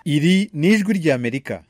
iri ni ijwi ry'amerika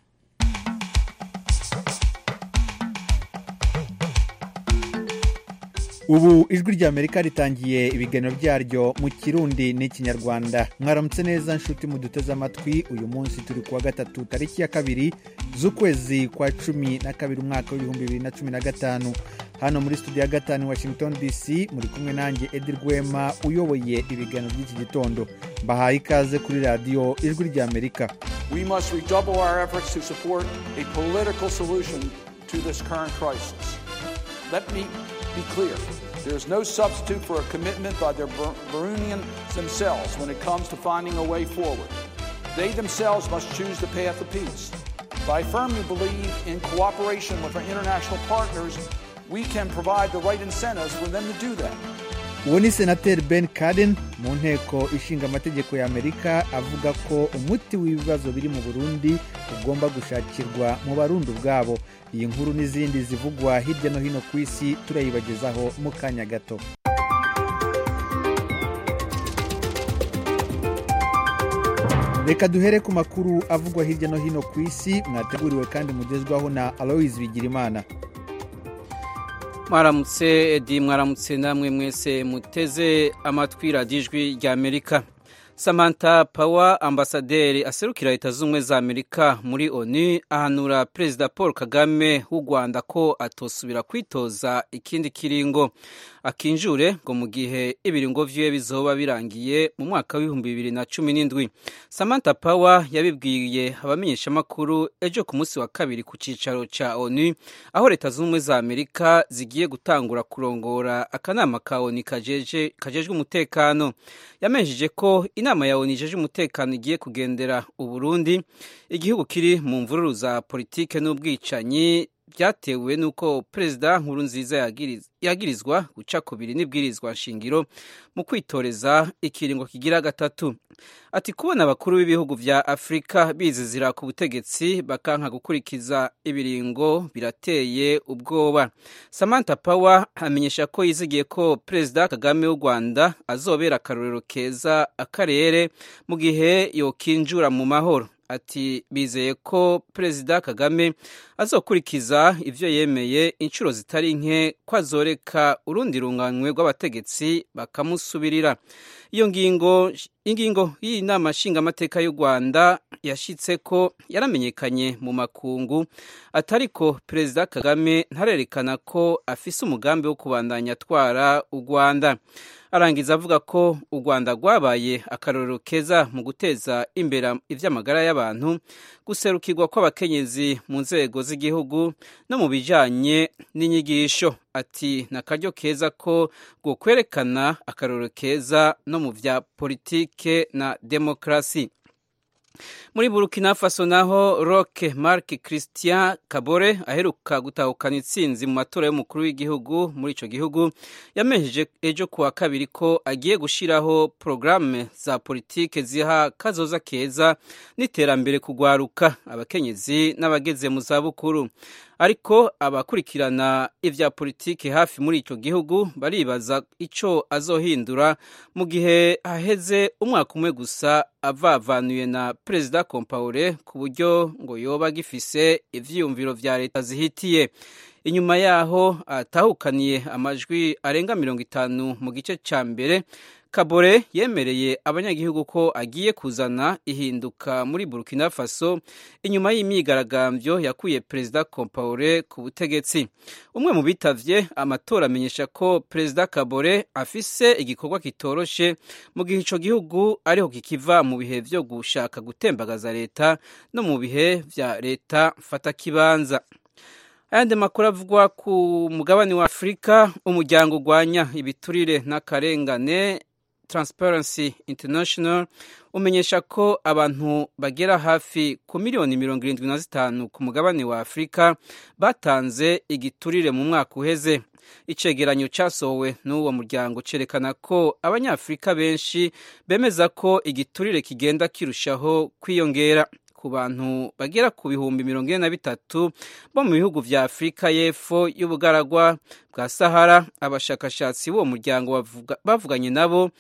ubu ijwi ry'amerika ritangiye ibiganiro byaryo mu kirundi n'ikinyarwanda mwaramutse neza nshuti muduteze amatwi uyu munsi turi kuwa gatatu tariki ya kabiri z'ukwezi kwa cumi na kabiri umwaka w'ibihumbi bibiri na cumi na gatanu hano muri studio ya gatanu washington dc muri kumwe nanjye edi rwema uyoboye ibiganiro by'iki gitondo mbahaye ikaze kuri radiyo ijwi ry'amerika We must redouble our efforts to support a political solution to this current crisis. Let me be clear. There is no substitute for a commitment by the Bur- Burundians themselves when it comes to finding a way forward. They themselves must choose the path of peace. But I firmly believe in cooperation with our international partners, we can provide the right incentives for them to do that. uwo ni senateri ben kaden mu nteko ishinga amategeko ya amerika avuga ko umuti w'ibibazo biri mu burundi ugomba gushakirwa mu barundi ubwabo iyi nkuru n'izindi zivugwa hirya no hino ku isi turayibagezaho mu kanya gato reka duhere ku makuru avugwa hirya no hino ku isi mwateguriwe kandi mugezwaho na aloise bigirimana mwaramutse edi mwaramutse namwe mwese muteze amatwi radiyo ijwi rya amerika samantha power ambasaderi aserukira leta z'ubumwe za amerika muri onu ahanura perezida paul kagame w'u rwanda ko atosubira kwitoza ikindi kiringo akinjure ngo mu gihe ibiringo vyiwe bizoba birangiye mu mwaka w'ibihumbi bibiri na cumi n'indwi samantha power yabibwiye abamenyeshamakuru ejo ku munsi wa kabiri ku cicaro ca onu aho leta z'ubumwe za amerika zigiye gutangura kurongora akanama ka onu kajeje kajejwe umutekano yamenyesheje ko inama ya onu ijeje umutekano igiye kugendera uburundi igihugu kiri mu mvururu za politike n'ubwicanyi byatewe n'uko perezida nkuru nziza yagirizwa guca kubiri n'ibwirizwa nshingiro mu kwitoreza ikiringo kigira gatatu ati kubona abakuru b'ibihugu vya afurika bizizira ku butegetsi bakanka gukurikiza ibiringo birateye ubwoba samantha power amenyesha ko yizigiye ko perezida kagame w'u rwanda azobera akarorero keza akarere mu gihe yokinjura mu mahoro ati bizeye ko perezida kagame azokurikiza ivyo yemeye inshuro zitari nke ko azoreka urundi runganywe rw'abategetsi bakamusubirira iyo ngingo ingingo y'iyi nama nshingamateka y'u rwanda yashitse ko yaramenyekanye mu makungu atariko perezida kagame ntarerekana ko afise umugambi wo kubandanya atwara u rwanda arangiza avuga ko u rwanda rwabaye akarorero keza mu guteza imbere iby'amagara y'abantu guserukirwa kw'abakenyezi mu nzego z'igihugu no mu bijyanye n'inyigisho ati ni akaryo keza ko kwerekana akarorero keza no mu bya politike na demokarasi muri burkina faso naho roke marc christian kabore aheruka gutahukana intsinzi mu matora y'umukuru w'igihugu muri icyo gihugu yamenyesheje ejo kuwa kabiri ko agiye gushyiraho porogaramu za politike ziha kazoza keza n'iterambere kugwaruka abakenyezi n'abageze mu zabukuru ariko abakurikirana ibya politiki hafi muri icyo gihugu baribaza icyo azohindura mu gihe haheze umwaka umwe gusa avavanuye na perezida kompaure ku buryo ngo yoba agifise ivyiyumviro vya leta zihitiye inyuma yaho atahukaniye amajwi arenga mirongo itanu mu gice ca mbere kabore yemereye abanyagihugu ko agiye kuzana ihinduka muri burkina faso inyuma y'imyigaragambyo yakuye perezida kompaure ku butegetsi umwe mu bitavye amatora amenyesha ko perezida kabore afise igikorwa kitoroshe mu gihe ico gihugu ariho kikiva mu bihe vyo gushaka gutembagaza leta no mu bihe vya leta mfatakibanza ayandi makuru avugwa ku mugabane wa afurika umuryango urwanya ibiturire n'akarengane Transparency International umenyesha ko abantu bagera hafi ku miliyoni mirongo irindwi na zitanu ku mugabane wa Afurika batanze igiturire mu mwaka uheze icegeranyo cyasohowe n'uwo muryango cyerekana ko abanyafurika benshi bemeza ko igiturire kigenda kirushaho kwiyongera ku bantu bagera ku bihumbi mirongo ine na bitatu bo mu bihugu vya afurika y'epfo y'ubugaragwa bwa sahara abashakashatsi b'uwo muryango bavuganye nabo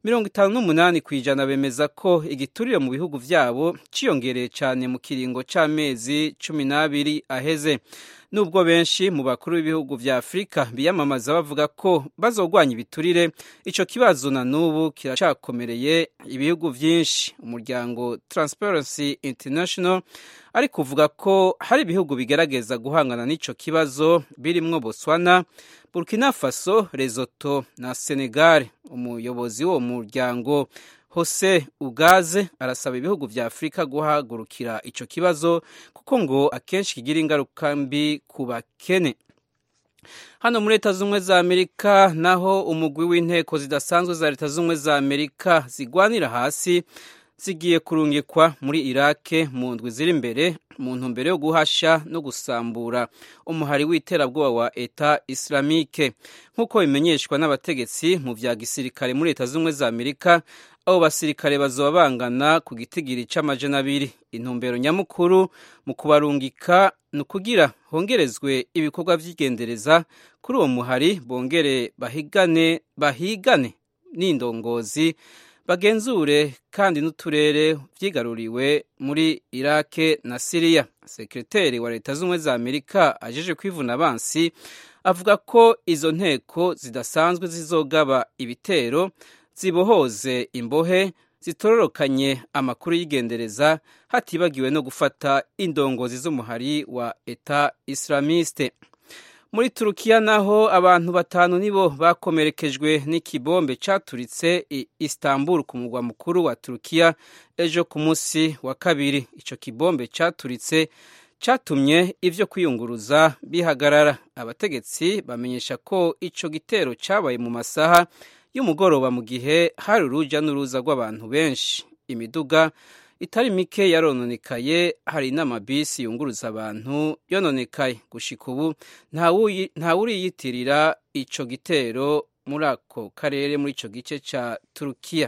mirongo itanu n'umunani ku ijana bemeza ko igiturire mu bihugu vyabo ciyongereye cyane mu kiringo c'amezi cumi n'abiri aheze nubwo benshi mu bakuru b'ibihugu vya afurika biyamamaza bavuga ko bazogwanya ibiturire ico kibazo na n'ubu kiracakomereye ibihugu vyinshi umuryango transparency international ari kuvuga ko hari ibihugu bigerageza guhangana n'ico kibazo birimwo botswana burkina faso lesotho na senegal umuyobozi w'uwo muryango Jose Ugaze arasaba ibihugu vya Afurika guhagurukira ico kibazo kuko ngo akenshi kigira ingaruka mbi ku bakene. Hano muri Leta z'Ubumwe za Amerika naho umugwi w'inteko zidasanzwe za Leta z'Ubumwe za Amerika zigwanira hasi zigiye kurungikwa muri Irake mu ndwi ziri imbere mu ntumbero yo guhasha no gusambura umuhari w'iterabwoba wa Eta Islamique nk'uko bimenyeshwa n'abategetsi mu vya gisirikare muri Leta z'Ubumwe za Amerika abo basirikare bazoba bangana ku gitigiri c'amajana abiri intumbero nyamukuru mu kubarungika ni ukugira hongerezwe ibikorwa vy'igendereza kuri uwo muhari bongere bahigane bahigane n'indongozi bagenzure kandi n'uturere vyigaruriwe muri Irake na Siriya sekreteri wa leta z'ubumwe za Amerika ajeje kwivuna abansi avuga ko izo nteko zidasanzwe zizogaba ibitero zibohoze imbohe zitororokanye amakuru y'igendereza hatibagiwe no gufata indongozi z'umuhari wa Eta Islamiste muri Turukiya naho abantu batanu nibo bakomerekejwe n'ikibombe caturitse i Istanbul ku mugwa mukuru wa Turukiya ejo ku munsi wa kabiri ico kibombe caturitse catumye ivyo kwiyunguruza bihagarara abategetsi bamenyesha ko ico gitero cabaye mu masaha y'umugoroba mu gihe hari uruja n'uruza rw'abantu benshi imiduga itari mike yarononekaye hari n'amabisi yunguruza abantu yononekaye gushika ubu ntawuriyitirira ico gitero muri ako karere muri ico gice ca turukiya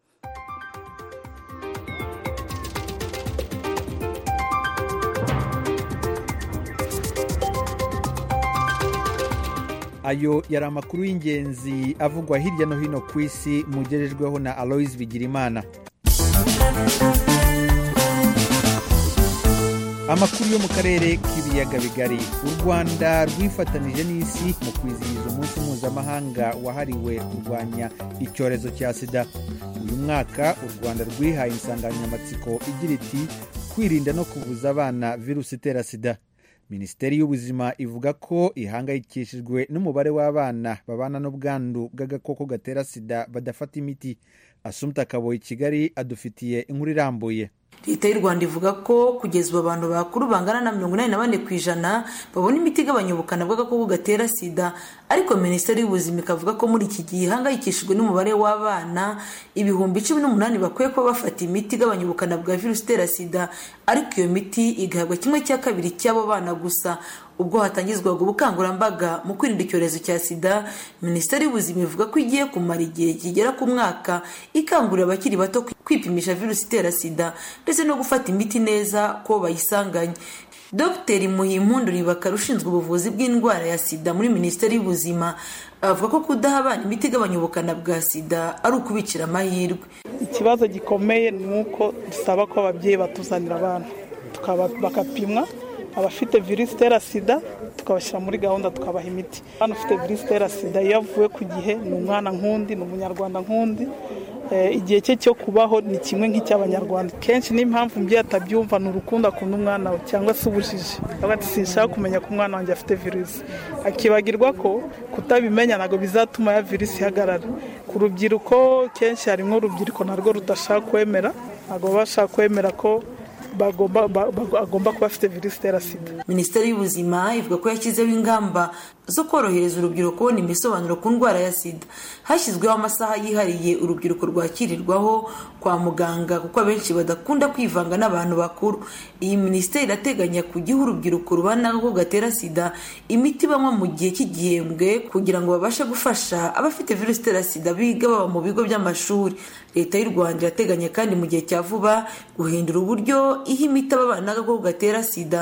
ayo yari amakuru y'ingenzi avugwa hirya no hino ku isi mugejejweho na aloise bigirimana amakuru yo mu karere k'ibiyaga bigari u rwanda rwifatanije n'isi mu kwizihiza umunsi mpuzamahanga wahariwe kurwanya icyorezo cya sida uyu mwaka u rwanda rwihaye insanganyamatsiko igira iti kwirinda no kubuza abana virusi itera sida minisiteri y'ubuzima ivuga ko ihangayikishijwe n'umubare w'abana babana n'ubwandu bw'agakoko gatera sida badafata imiti asumta kaboyi kigali adufitiye inkuru irambuye leta y'u rwanda ivuga ko kugeza ubu abantu bakuru bangana na mirongo inani na bane ku ijana babona imiti igabanya ubukana bw'agakoko gatera sida ariko minisiteri y'ubuzima ikavuga ko muri iki gihe ihangayikishijwe n'umubare w'abana ibihumbi cumi n'umunani bakwiye kuba bafata imiti igabanya ubukana bwa virusi itera sida ariko iyo miti igahabwa kimwe cya kabiri cy'abo bana gusa ubwo hatangizwaga ubukangurambaga mu kwirinda icyorezo cya sida minisiteri y'ubuzima ivuga ko igiye kumara igihe kigera ku mwaka ikangurira abakiri bato kwipimisha virusi itera sida ndetse no gufata imiti neza ko bayisanganye dr muhimpundu ribakara ushinzwe ubuvuzi bw'indwara ya sida muri minisiteri y'ubuzima avuga ko kudaha abana imiti igabanya ubukana bwa sida ari ukubicira amahirwe ikibazo gikomeye ni uko dusaba ko ababyeyi batuzanira abana bakapimwa abafite virusi itera sida tukabashyira muri gahunda tukabaha imiti hano ufite virusi itera sida iyo avuye ku gihe ni umwana nk'undi ni umunyarwanda nk'undi igihe cye cyo kubaho ni kimwe nk'icy'abanyarwanda kenshi n'impamvu umubyeyi atabyumva ni urukundo akunda umwana we cyangwa se ubujiji ati sinshaka kumenya ko umwana wanjye afite virusi akibagirwa ko kutabimenya ntabwo bizatuma ya virusi ihagarara ku rubyiruko kenshi harimo urubyiruko narwo rudashaka kwemera ntabwo baba bashaka kwemera ko agomba kuba afite virusi itera sida minisiteri y'ubuzima ivuga ko yashyizeho ingamba zo korohereza urubyiruko kubona imisobanuro ku ndwara ya sida hashyizweho amasaha yihariye urubyiruko rwakirirwaho kwa muganga kuko abenshi badakunda kwivanga n'abantu bakuru iyi minisiteri irateganya kujyaho urubyiruko rubana n'agakoko gatera sida imiti banywa mu gihe cy'igihembwe kugira ngo babashe gufasha abafite virusi itera sida biga baba mu bigo by'amashuri leta y'u rwanda irateganya kandi mu gihe cya vuba guhindura uburyo iha imiti ababana n'agakoko gatera sida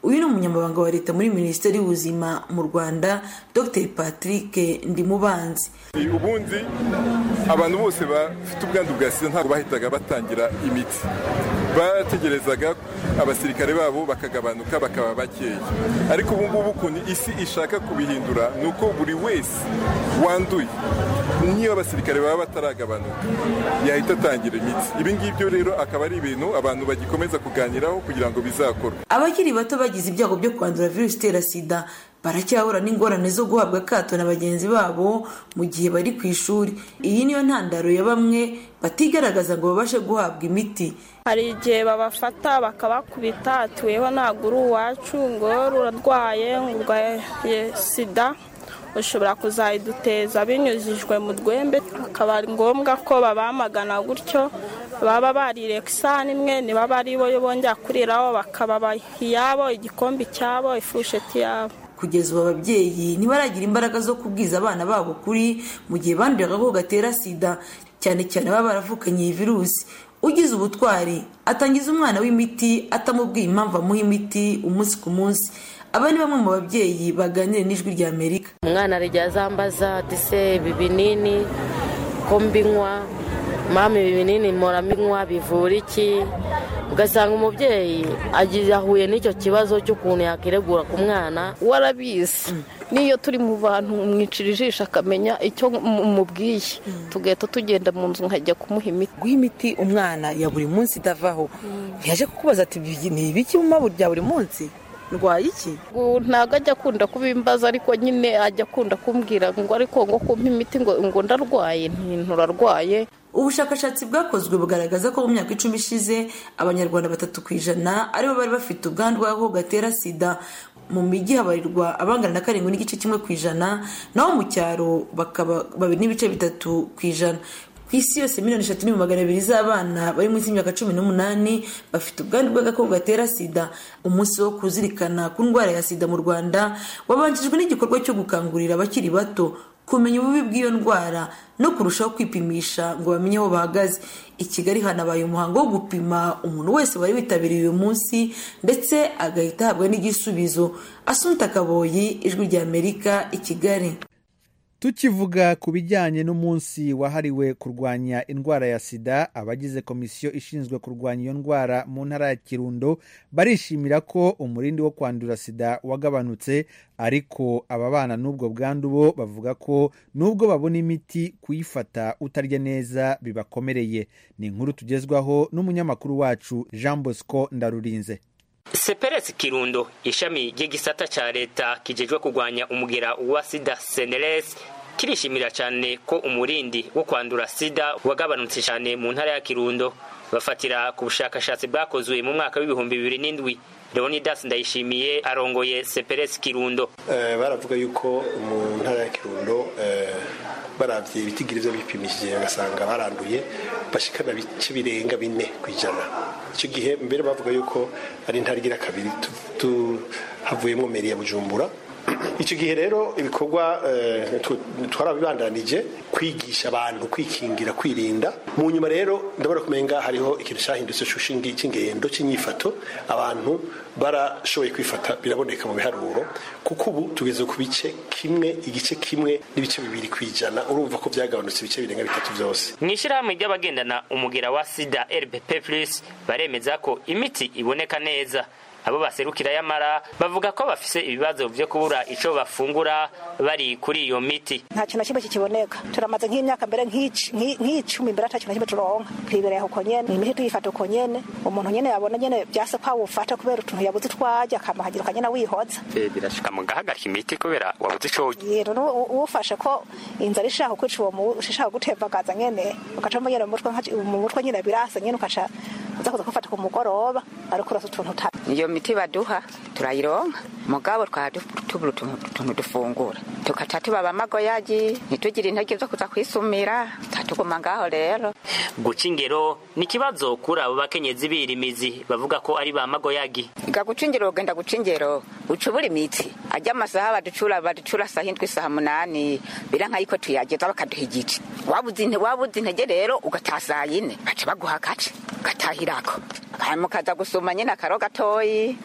uyu ni umunyamabanga wa leta muri minisiteri y'ubuzima mu rwanda dr patrick ndimubanzi ubundi abantu bose bafite ubwandu bwa sida ntabwo bahitaga batangira imiti barategerezaga abasirikare babo bakagabanuka bakaba bakeya ariko ubu ngubu ukuntu isi ishaka kubihindura ni uko buri wese wanduye niyo abasirikare baba bataragabanuka yahita atangira imiti ibi ngibyo rero akaba ari ibintu abantu bagikomeza kuganiraho kugira ngo bizakorwe abakiri bato bagize ibyago byo kwandura virusi itera sida baracyahura n'ingorane zo guhabwa akato na bagenzi babo mu gihe bari ku ishuri iyi niyo ntandaro ya bamwe batigaragaza ngo babashe guhabwa imiti hari igihe babafata bakabakubita atuyeho ntabwo uri uwacu ngo urarwaye ngo urwaye sida ushobora kuzayiduteza binyujijwe mu rwembe akaba ari ngombwa ko babamagana gutyo baba barire isahani imwe ntibaba ari bo bongera kuriraho bakababaha iyabo igikombe cyabo ifusheti yabo kugeza ubu ababyeyi ntibaragira imbaraga zo kubwiza abana babo kuri mu gihe banduye agakoko gatera sida cyane cyane baba baravukanye iyi virusi ugize ubutwari atangiza umwana w'imiti atamubwiye impamvu amuha imiti umunsi ku munsi aba ni bamwe mu babyeyi baganira n'ijwi rya amerika umwana arajya azambaza dise ibi binini ko mbinywa mama ibi binini mpora mbinywa bivura iki ugasanga umubyeyi ahuye n'icyo kibazo cy'ukuntu yakiregura ku mwana warabizi n'iyo turi mu bantu mwicira ijisho akamenya icyo mubwiye tugahita tugenda mu nzu nkajya kumuha imiti guha imiti umwana ya buri munsi idavaho ntiyaje kukubaza ati ni ibiki mu mabu bya buri munsi ndwaye iki ntabwo ajya akunda kubimbaza ariko nyine ajya akunda kumbwira ngo ariko ngo kumpa imiti ngo ndarwaye nturarwaye ubushakashatsi bwakozwe bugaragaza ko mu myaka icumi ishize abanyarwanda batatu ku ijana aribo bari bafite ubwandu bw'agakoko gatera sida mu mijyi habarirwa abangana na karindwi n'igice kimwe ku ijana naho mu cyaro bakaba babiri n'ibice bitatu ku ijana ku isi yose miliyoni eshatu n'ibihumbi magana abiri z'abana bari munsi y'imyaka cumi n'umunani bafite ubwandu bw'agakoko gatera sida umunsi wo kuzirikana ku ndwara ya sida mu rwanda wabanjirijwe n'igikorwa cyo gukangurira abakiri bato kumenya ububi bw'iyo ndwara no kurushaho kwipimisha ngo bamenye aho bahagaze i kigali hanabaye umuhango wo gupima umuntu wese wari witabiriye uyu munsi ndetse agahita ahabwa n'igisubizo asunta kaboyi ijwi rya amerika i kigali tukivuga ku bijyanye n'umunsi wahariwe kurwanya indwara ya sida abagize komisiyo ishinzwe kurwanya iyo ndwara mu ntara ya kirundo barishimira ko umurindi wo kwandura sida wagabanutse ariko ababana n'ubwo bwandu bo bavuga ko nubwo babona imiti kuyifata utarya neza bibakomereye ni inkuru tugezwaho n'umunyamakuru wacu jean bosco ndarurinze seperesi kirundo ishami ry'igisata cya leta kijejwe kurwanya umugera wa sida seneresi kirishimira cyane ko umurindi wo kwandura sida wagabanutse cyane mu ntara ya kirundo bafatira ku bushakashatsi bwakozwe mu mwaka w'ibihumbi bibiri n'indwi leonidas ndayishimiye arongoye seperesi kirundo baravuga yuko mu ntara ya kirundo barabye ibitigiri byo bipimishije bagasanga baranduye bashikana bice birenga bine ku ijana icyo gihe mbere bavuga yuko ari intara igira kabiri havuyemo meri ya bujumbura icyo gihe rero ibikorwa twarabibandanije kwigisha abantu kwikingira kwirinda mu nyuma rero ndabona kumenga hariho ikintu cyahindutse cy'ingendo cy'inyifato abantu barashoboye kwifata biraboneka mu biharuro kuko ubu tugeze ku bice kimwe igice kimwe n'ibice bibiri ku ijana urumva ko byagabanutse ibice birenga bitatu byose mu ishyirahamwe ry'abagendana umugera wa sida rbp plus baremeza ko imiti iboneka neza abo baserukira yamara bavuga ko bafise ibibazo byo kubura ico bafungura bari kuri iyo miti nta kintu na kimwe kikiboneka turamaze nk'imyaka mbere nk'icumi mbere ata kintu na kimwe turonka twibereye uko nyene imiti tuyifata uko nyene umuntu nyene yabona nyene vyase ko awufata kubera utuntu yabuze twarya akamahagira ukanyene wihoza birashika mugahagarika imiti kubera wabuze ico yero uwufashe ko inzara ishaka kwica uwo ishaka gutembagaza nyene ugaca mu nyene mu mutwe nyene birasa nyene ukaca uza kuza kufata ku mugoroba ariko urasa utuntu uta iyo miti baduha turayironka mugabo twaba tubura utuntu dufungura tukaca tubaba amagoyagi ntitugire intege zo kuza kwisumira tuguma ngaho rero guca ingero ni ikibazo kuri abo bakenyezi birimizi bavuga ko ari ba magoyagi ga guca ingero ugenda guca ingero uca ubura imitsi ajya amasaha baducura baducura saa hindwi saa munani bira nk'ayiko tuyageza bakaduha igice wabuze intege rero ugataha saa yine baca baguha agace ugatahirako hanyuma ukaza gusuma nyine akaro gatoyi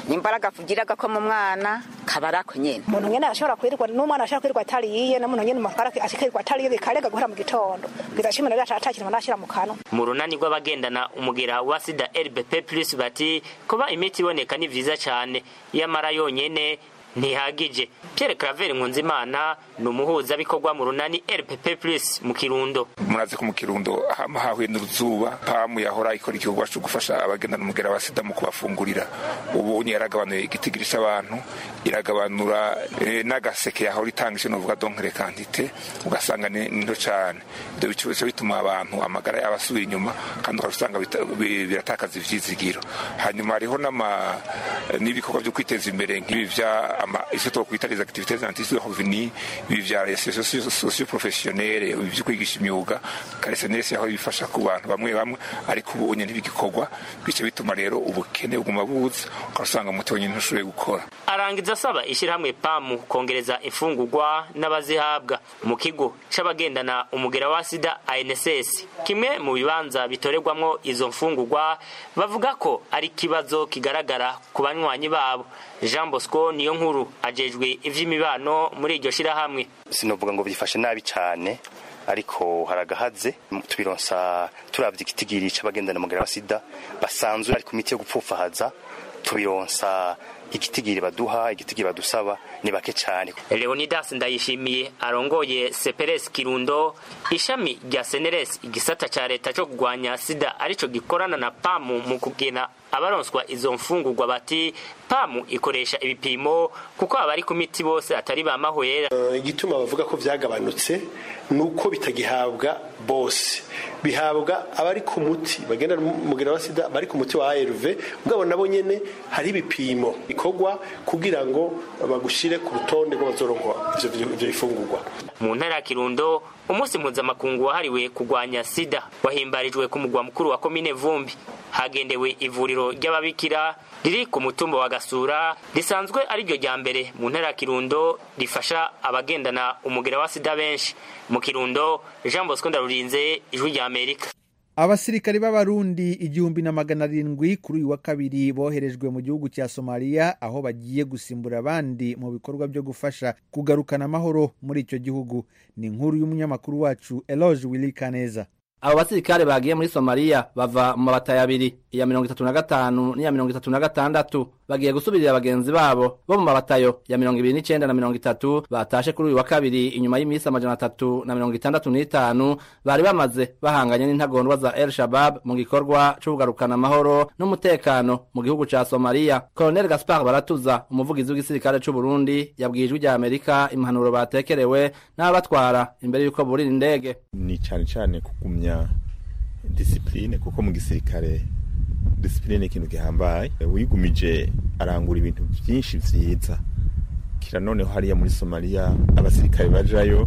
imbaraga kugiraga ko mu mwana kaba ari ako nyene umuntu nyene ashobora kwirirwa n'umwana ashobora kwirirwa atariye n'umuntu nyene umutwara akirirwa atariye bikarega guhera mu gitondo bwiza cumi n'abiri atakintu nashira mu kanwa mu runani rw'abagendana umugera wa sida rbp plus bati kuba imiti iboneka ni vyiza cane yamara yonyene ntihagije pierre claver nkunzimana ni umuhuzabikorwa mu runani rpp plus mu kirundo murazi ko mu kirundo hama hahuye n'uruzuba pamu yahora ikora igikorwa cyo gufasha abagendana umugera wa sida mu kubafungurira ubu yaragabanuye igitigirisha abantu iragabanura eh, n'agaseke yahora itanga icyo novuga donkere kantite ugasanga ni nto cyane ibyo bice bituma abantu amagara yabo asubira inyuma kandi ugasanga biratakaza ivyizigiro hanyuma hariho n'ama n'ibikorwa byo kwiteza imbere nk'ibi vya icyo twakwita les activités antices de revenu ibi vya socio professionnelle ibi byo kwigisha imyuga karesenesi aho bifasha ku bantu bamwe bamwe ariko ubu nyine ntibigikorwa bice bituma rero ubukene buguma buza ugasanga umuti wenyine ntushoboye gukora arangiza asaba ishyirahamwe pamu kongereza imfungurwa n'abazihabwa mu kigo c'abagendana umugera wa sida anss kimwe mu bibanza bitorerwamwo izo mfungurwa bavuga ko ari ikibazo kigaragara ku banywanyi babo jean bosco niyo nkuru ajejwe ivy'imibano muri iryo shirahamwe sinovuga ngo byifashe nabi cyane ariko haragahaze tubironsa turavye igitigiri c'abagendana umugera wa sida basanzwe ari ku miti yo gupfufahaza tubironsa igitigiri baduha igitigiri badusaba ni bake cyane leonidas ndayishimiye arongoye seperes kirundo ishami rya seneres igisata ca leta co kugwanya sida arico gikorana na pamu mu kugena abaronswa izo mfungurwa bati pamu ikoresha ibipimo kuko abari ku miti bose atari bamahwera igituma bavuga ko vyagabanutse nuko bitagihabwa bose bihabwa abari ku muti bagenda mugera wa sida bari ku muti wa ARV mugabo nabo nyene hari ibipimo bikorwa kugira ngo bagushire ku rutonde rw'abazoronka ivyo ivyo bifungurwa mu ntara ya kirundo umunsi mpuzamakungu wahariwe kurwanya sida wahimbarijwe ku mugwa mukuru wa komine vumbi hagendewe ivuriro ry'ababikira riri ku mutumba wa gasura risanzwe ari ryo rya mbere mu ntara ya kirundo rifasha abagendana umugera wa sida benshi mu kirundo jean bosco ndarurinze ijwi rya amerika abasirikari b'abarundi igihumbi na magana arindwi kuri uyu wa kabiri boherejwe mu gihugu cya somaliya aho bagiye gusimbura abandi mu bikorwa byo gufasha kugarukana amahoro muri icyo gihugu ni inkuru y'umunyamakuru wacu eloge willy kaneza abo basirikare bagiye muri somaliya bava mu mabatayo abiri iya mirongo itatu na gatanu n'iya mirongo itatu na gatandatu bagiye gusubirira bagenzi babo bo mu mabatayo ya mirongo ibiri n'icenda na mirongo itatu batashe kuri uyu wa kabiri inyuma y'iminsi amajana atatu na mirongo itandatu n'itanu bari bamaze bahanganye n'intagondwa za el shabab mu gikorwa co kugarukana amahoro n'umutekano mu gihugu ca somaliya colonel gaspar baratuza umuvugizi w'igisirikare c'uburundi yabwiye ijwi rya amerika impanuro batekerewe n'ababatwara imbere y'uko burira indege ni cane cane kugumya disipline kuko mu gisirikare disipline ni ikintu gihambaye wigumije arangura ibintu byinshi vyiza kira noneho hariya muri somaliya abasirikare bajayo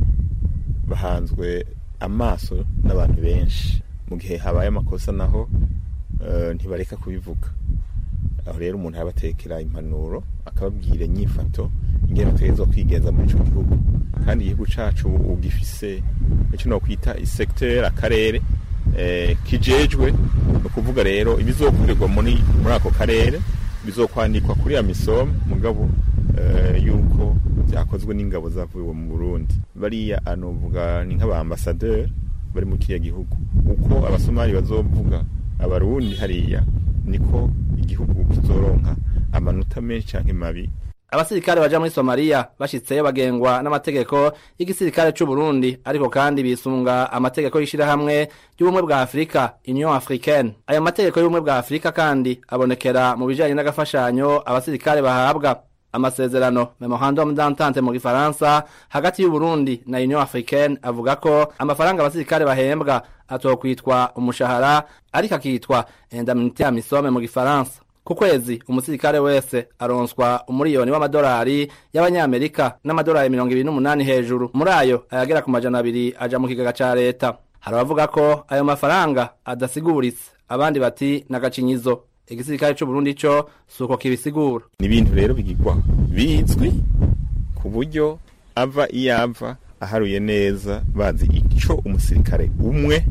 bahanzwe amaso n'abantu benshi mu gihe habaye amakosa naho uh, ntibareka kubivuga aho rero umuntu arabatekera impanuro akababwira inyifato ingene bategerezwa kwigenza muri ico gihugu kandi igihugu cacu ubu gifise ico nokwita isecteur akarere eh, kijejwe ni ukuvuga rero ibizokorerwa muri muri ako karere bizokwandikwa kuri ya misomo mugabo eh, yuko byakozwe n'ingabo zavuye mu Burundi bariya anovuga ni nk'abaambasaderi bari mu kiriya gihugu uko abasomali bazovuga abarundi hariya niko igihugu kizoronka amanota menshi canke mabi abasirikare baja muri somaliya bashitseyo bagengwa n'amategeko y'igisirikare c'u Burundi ariko kandi bisunga amategeko y'ishirahamwe ry'ubumwe bwa afurika union africaine ayo mategeko y'ubumwe bwa afurika kandi abonekera mu bijanye n'agafashanyo abasirikare bahabwa amasezerano memorandum d'entente mu gifaransa hagati y'uburundi na union africaine avuga ko amafaranga abasirikare bahembwa atokwitwa umushahara ariko akitwa indemnité ya misome mu gifaransa ku kwezi umusirikare wese aronswa umuriyoni w'amadolari y'abanyamerika n'amadolari mirongo ibiri n'umunani hejuru muri ayo ayagera ku majana abiri aja mu kigega ca leta hari abavuga ko ayo mafaranga adasiguritse abandi bati n'agacinyizo igisirikare c'uburundi co suko kibisigura ni ibintu rero bigirwa bizwi ku buryo ava iyo ava aharuye neza bazi ico umusirikare umwe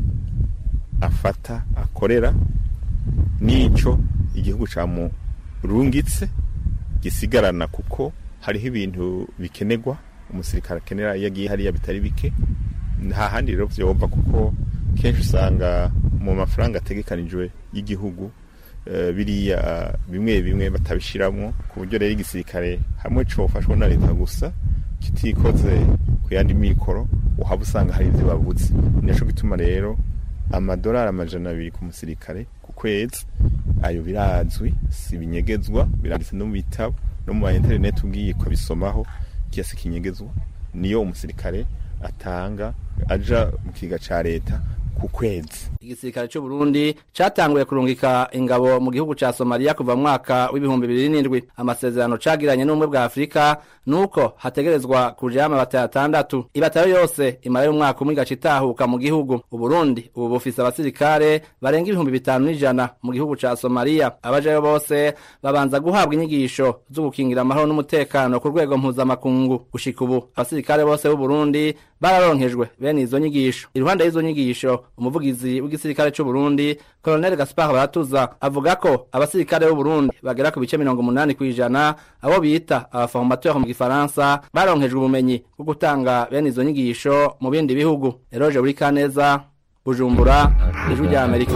afata akorera n'ico igihugu camurungitse gisigarana kuko hariho ibintu bikenerwa umusirikare akenera iyo agiye hariya bitari bike nta handi rero vyova kuko kenshi usanga mu mafaranga ategekanijwe y'igihugu eh, biriya bimwe bimwe batabishiramwo ku buryo rero igisirikare hamwe cofashwa na leta gusa kitikoze ku yandi mikoro uhaba usanga hari ivyo babuze nico gituma rero amadolari amajana abiri ku musirikare ku kwezi ayo birazwi si binyegezwa biranditse no mu bitabo no mu ma interineti ugiye kubisomaho kiyasi kinyegezwa niyo umusirikare atanga aja mu kiga ca leta ku kwezi igisirikare cy'u Burundi catanguye kurungika ingabo mu gihugu ca Somalia kuva mu mwaka w'ibihumbi bibiri n'indwi amasezerano cagiranye n'ubumwe bwa Afurika nuko hategerezwa kuja amabata atandatu ibatayo yose imara y'umwaka umwe igaca itahuka mu gihugu Uburundi ubu bufise abasirikare barenga ibihumbi bitanu n'ijana mu gihugu ca Somalia abajayo bose babanza guhabwa inyigisho zo gukingira amahoro n'umutekano ku rwego mpuzamakungu gushika ubu abasirikare bose b'u Burundi bararonkejwe bene izo nyigisho iruhande y'izo nyigisho umuvugizi w'igisirikare cy'u Burundi Colonel Gaspard Baratuza avuga ko abasirikare b'u Burundi bagera ku bice mirongo umunani kw'ijana abo bita abaformateur mu gifaransa baronkejwe ubumenyi bwo gutanga bene izo nyigisho mu bindi bihugu Eroge Burikaneza Bujumbura Ijwi rya Amerika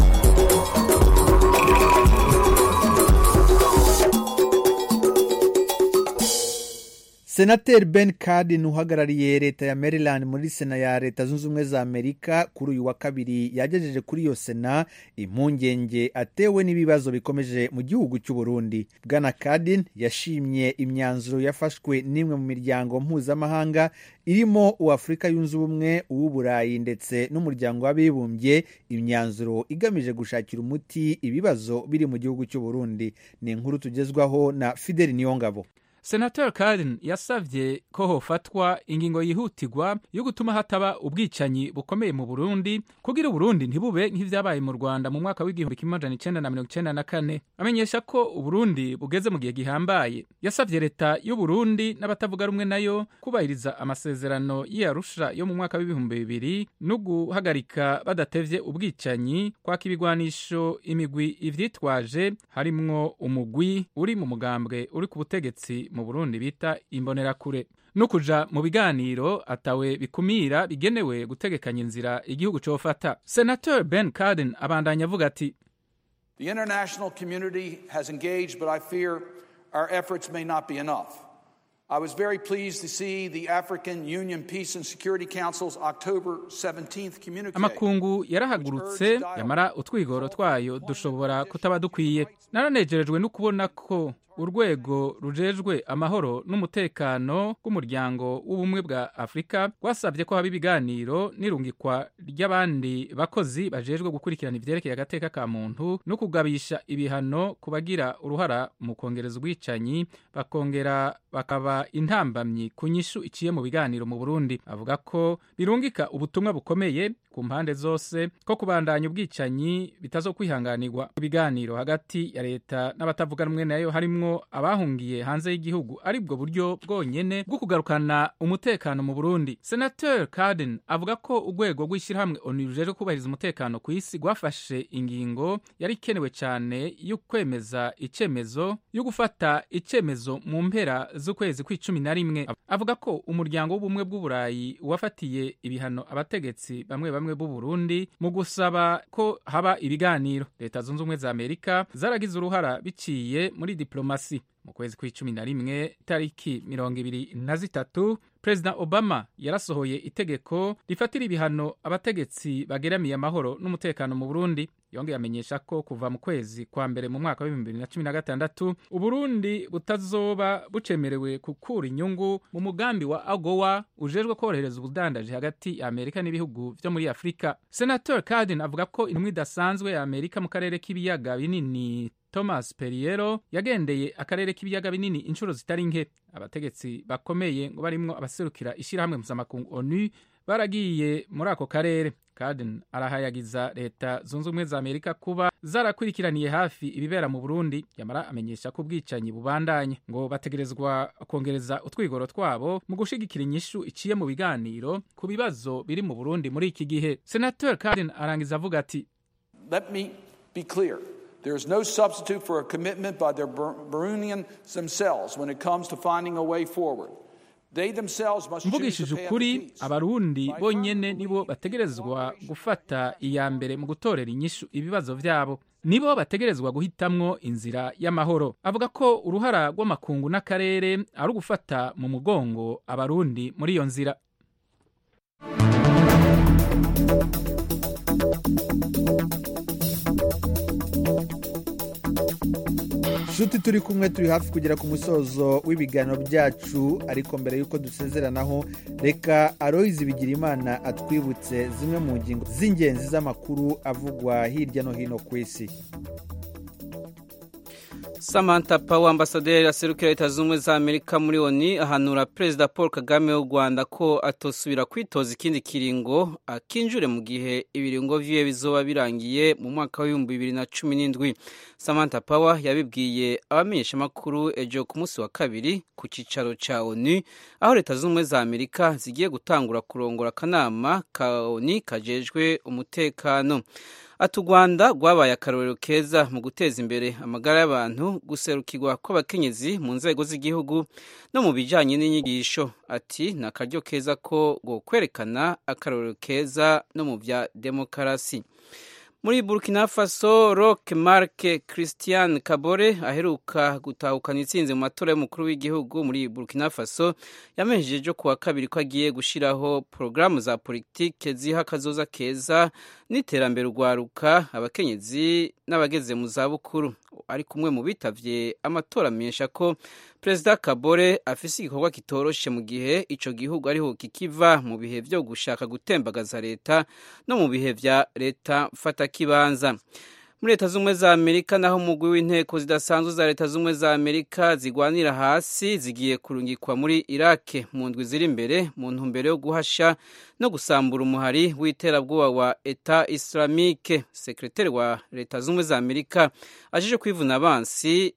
senateri ben cardin uhagarariye leta ya maryland muri sena ya leta zunze ubumwe za amerika kuri uyu wa kabiri yagejeje kuri iyo sena impungenge atewe n'ibibazo bikomeje mu gihugu cy'u burundi bwana cardin yashimye imyanzuro yafashwe n'imwe mu miryango mpuzamahanga irimo uw'afurika yunze ubumwe uw'uburayi ndetse n'umuryango w'abibumbye imyanzuro igamije gushakira umuti ibibazo biri mu gihugu cy'u burundi ni inkuru tugezwaho na fideli niyongabo senator Cardin yasavye ko hofatwa ingingo yihutirwa yo gutuma hataba ubwicanyi bukomeye mu Burundi kugira Uburundi ntibube nk'ivyabaye mu Rwanda mu mwaka w'igihumbi kimwe amajana icenda na mirongo icenda na kane amenyesha ko Uburundi bugeze mu gihe gihambaye yasavye leta y'Uburundi n'abatavuga rumwe nayo kubahiriza amasezerano y'Arusha yo mu mwaka w'ibihumbi bibiri no guhagarika badatevye ubwicanyi kwaka ibigwanisho imigwi ivyitwaje harimwo umugwi uri mu mugambwe uri ku butegetsi mu Burundi bita imbonerakure no kuja mu biganiro atawe bikumira bigenewe gutegekanya inzira igihugu cofata senator ben carden abandanya avuga ati The international community has engaged, but I fear our efforts may not be enough. I was very pleased to see the African Union Peace and Security Council's October 17th communique. amakungu yarahagurutse yamara utwigoro twayo dushobora kutaba dukwiye naranejerejwe no kubona ko urwego rujejwe amahoro n'umutekano bw'umuryango w'ubumwe bwa afurika rwasabye ko haba ibiganiro n'irungikwa ry'abandi bakozi bajejwe gukurikirana ivyerekeye agateka ka muntu no kugabisha ibihano ku bagira uruhara mu kongereza ubwicanyi bakongera bakaba intambamyi ku nyishu iciye mu biganiro mu burundi avuga ko birungika ubutumwa bukomeye ku mpande zose ko kubandanya ubwicanyi bitazokwihanganirwa ibiganiro hagati ya leta n'abatavuga rumwe nayo harimwo abahungiye hanze y'igihugu ari bwo buryo bwonyene bwo kugarukana umutekano mu Burundi Senator Cardin avuga ko urwego rw'ishyirahamwe ONU rujejwe kubahiriza umutekano ku isi rwafashe ingingo yari ikenewe cyane yo kwemeza icemezo yo gufata icemezo mu mpera z'ukwezi kw'icumi na rimwe avuga ko umuryango w'ubumwe bw'uburayi wafatiye ibihano abategetsi bamwe bamwe b'u Burundi mu gusaba ko haba ibiganiro leta zunze ubumwe za Amerika zaragize uruhara biciye muri diplomasi mu kwezi kw'icumi na rimwe tariki mirongo ibiri na zitatu perezida obama yarasohoye itegeko rifatira ibihano abategetsi bageramiye amahoro n'umutekano mu burundi yongeye amenyesha ko kuva mu kwezi kwa mbere mu mwaka w'ibihumbi bibiri na cumi na gatandatu uburundi butazoba bucemerewe gukura inyungu mu mugambi wa agowa ujejwe korohereza ubudandaji hagati ya amerika n'ibihugu vyo muri afurika senator cardin avuga ko intumwa idasanzwe ya amerika mu karere k'ibiyaga binini thomas periero yagendeye akarere k'ibiyaga binini inshuro zitari nke abategetsi bakomeye ngo barimwo abaserukira ishyirahamwe mpuzamakungu onu baragiye muri ako karere Carden arahayagiza leta zunze ubumwe za amerika kuba zarakurikiraniye hafi ibibera mu burundi yamara amenyesha ko ubwicanyi bubandanye ngo bategerezwa kongereza utwigoro twabo mu gushigikira inyishu iciye mu biganiro ku bibazo biri mu burundi muri iki gihe senator Carden arangiza avuga ati Let me be clear. There is no substitute for a commitment by the Burundians themselves when it comes to finding a way forward. They themselves must choose mvugishije the path of ukuri peace. abarundi bonyene nibo bategerezwa gufata iya mbere mu gutorera inyishu ibibazo vyabo nibo bategerezwa guhitamwo inzira y'amahoro avuga ko uruhara rw'amakungu n'akarere ari ugufata mu mugongo abarundi muri iyo nzira nshuti turi kumwe turi hafi kugera ku musozo w'ibiganiro byacu ariko mbere y'uko dusezeranaho reka aroyizi bigira imana atwibutse zimwe mu ngingo z'ingenzi z'amakuru avugwa hirya no hino ku isi Samantha Power ambasaderi aserukira leta z'ubumwe za Amerika muri ONU ahanura Perezida Paul Kagame w'u Rwanda ko atosubira kwitoza ikindi kiringo akinjure mu gihe ibiringo vyiwe bizoba birangiye mu mwaka w'ibihumbi bibiri na cumi n'indwi Samantha Power yabibwiye abamenyeshamakuru ejo ku munsi wa kabiri ku cicaro ca ONU aho leta z'ubumwe za Amerika zigiye gutangura kurongora akanama ka ONU kajejwe umutekano ati u rwanda rwabaye akarorero keza mu guteza imbere amagara y'abantu guserukirwa kw'abakenyezi mu nzego z'igihugu no mu bijyanye n'inyigisho ati ni akaryo keza ko kwerekana akarorero keza no mu bya demokarasi muri burkina faso roque marc christian kabore aheruka gutahukana itsinze mu matora y'umukuru w'igihugu muri burkina faso yamenyesheje ku wa kabiri ko agiye gushyiraho porogaramu za politike ziha akazoza keza n'iterambere urwaruka abakenyezi n'abageze mu zabukuru ari kumwe mu bitavye amatora amenyesha ko perezida kabore afise igikorwa kitoroshe mu gihe ico gihugu ariho kikiva mu bihe vyo gushaka gutembagaza leta no mu bihe vya leta mfatakibanza muri leta z'ubumwe za amerika naho umugwi w'inteko zidasanzwe za leta z'ubumwe za amerika zigwanira hasi zigiye kurungikwa muri irake mu ndwi ziri imbere mu ntumbero yo guhasha no gusambura umuhari w'iterabwoba wa eta islamike sekreteri wa leta z'ubumwe za amerika ajeje kwivuna abansi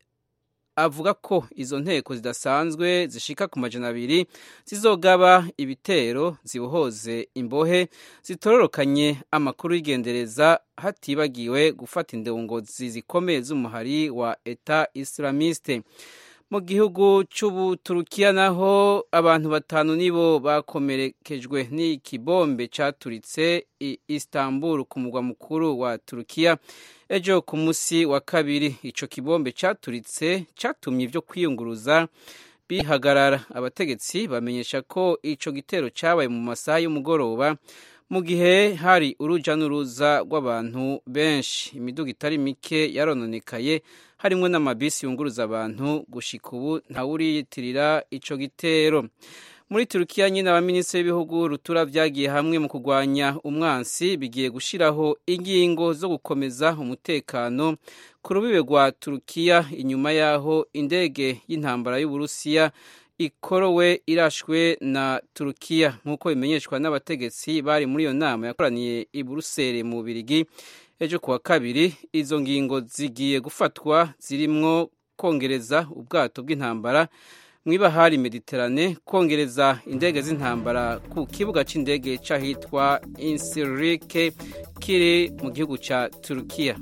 avuga ko izo nteko zidasanzwe zishika ku majana abiri zizogaba ibitero zibohoze imbohe zitororokanye amakuru y'igendereza hatibagiwe gufata indongozi zikomeye z'umuhari wa eta islamiste mu gihugu cy'ubuturukiya naho abantu batanu nibo bakomerekejwe n'ikibombe cyaturitse i istanbul ku mugwa mukuru wa turukiya ejo ku munsi wa kabiri icyo kibombe cyaturitse cyatumye ibyo kwiyunguruza bihagarara abategetsi bamenyesha ko icyo gitero cyabaye mu masaha y'umugoroba mu gihe hari urujya n'uruza rw'abantu benshi imiduga itari mike yarononekaye harimo n'amabisi yunguruza abantu gushika ubu ntawuriyitirira icyo gitero muri turukiya nyine abaminisitiri b'ibihugu rutura byagiye hamwe mu kurwanya umwansi bigiye gushyiraho ingingo zo gukomeza umutekano ku rubibe rwa turukiya inyuma y'aho indege y'intambara y'uburusiya ikorowe irashwe na turukiya nk'uko bimenyeshwa n'abategetsi bari muri iyo nama yakoraniye i buruseli mu bubirigi ejo kuwa kabiri izo ngingo zigiye gufatwa zirimwo kongereza ubwato bw'intambara mu ibahari mediterane kongereza indege z'intambara ku kibuga cy'indege cy'ahitwa insirike kiri mu gihugu cya turukiya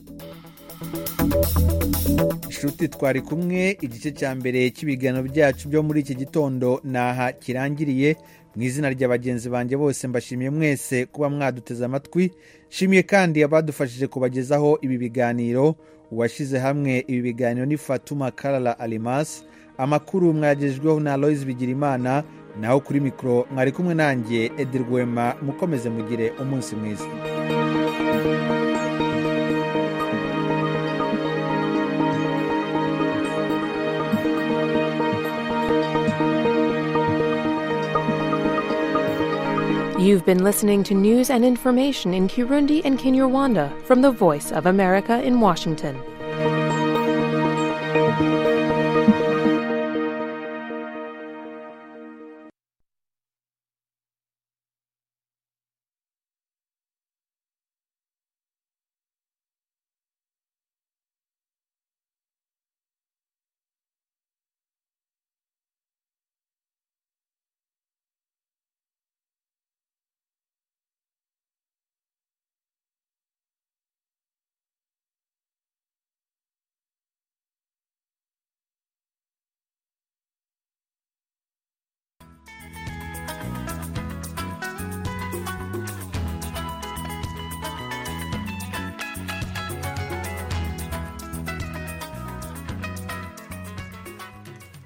inshuti twari kumwe igice cya mbere cy'ibiganiro byacu byo muri iki gitondo naha kirangiriye mu izina rya bagenzi banjye bose mbashimiye mwese kuba mwaduteze amatwi nshimiye kandi abadufashije kubagezaho ibi biganiro uwashyize hamwe ibi biganiro ni fatuma karara arimasi amakuru mwagejejweho na Aloys Bigirimana naho kuri mikoro mwari kumwe nanjye Edi Rwema mukomeze mugire umunsi mwiza You've been listening to news and information in Kirundi and Kinyarwanda from the Voice of America in Washington.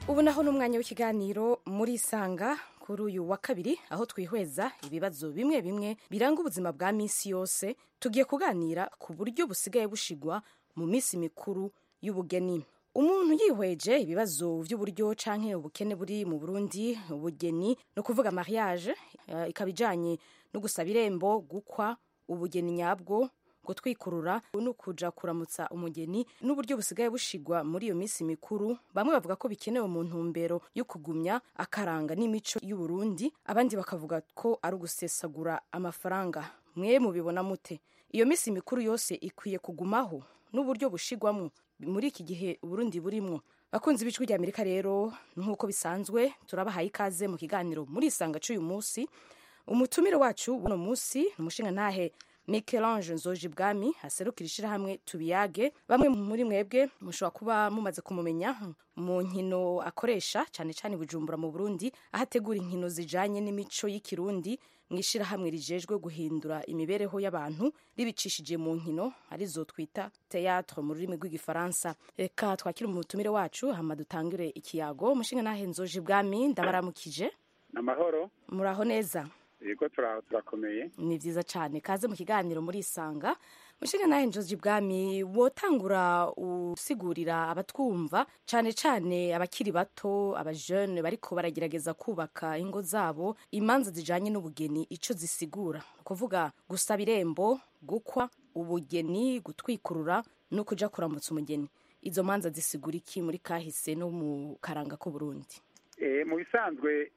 ubu naho ni umwanya w'ikiganiro muri isanga kuri uyu wa kabiri aho twihweza ibibazo bimwe bimwe biranga ubuzima bwa minsi yose tugiye kuganira ku buryo busigaye bushigwa mu minsi mikuru y'ubugeni umuntu yihweje ibibazo by'uburyo canke ubukene buri mu burundi ubugeni ni ukuvuga mariage eh, ikaba ijanye no gusaba irembo gukwa ubugeni nyabwo gutwikurura no kuja kuramutsa umugeni n'uburyo busigaye bushigwa muri iyo minsi mikuru bamwe bavuga ko bikenewe mu ntumbero yo kugumya akaranga n'imico y'uburundi abandi bakavuga ko ari ugusesagura amafaranga mwe mubibona mute iyo minsi mikuru yose ikwiye kugumaho n'uburyo bushigwamwo muri iki gihe uburundi burimwo bakunzi b'ijwi rya amerika rero nk'uko bisanzwe turabahaye ikaze mu kiganiro muri isanga c'uyu munsi umutumire wacu buno munsi ni umushinga ntahe Michelange Nzoji Bwami aserukira ishirahamwe tubiyage bamwe muri mwebwe mushobora kuba mumaze kumumenya mu nkino akoresha cyane cyane Bujumbura mu Burundi aho ategura inkino zijanye n'imico y'ikirundi mu ishirahamwe rijejwe guhindura imibereho y'abantu ribicishije mu nkino arizo twita théâtre mu rurimi rw'igifaransa reka twakire umutumire wacu hama dutangire ikiyago umushinga nahe Nzoji Bwami ndabaramukije amahoro muraho neza yego turakomeye ni byiza cyane kaze mu kiganiro muri isanga mushinga nawe njozi bwami wotangura usigurira abatwumva cyane cyane abakiri bato abajene bariko baragerageza kubaka ingo zabo imanza zijanye n'ubugeni ico zisigura kuvuga gusaba irembo gukwa ubugeni gutwikurura no kuja kuramutsa umugeni izo manza zisigura iki muri kahise no mu karanga k'uburundi e, mu bisanzwe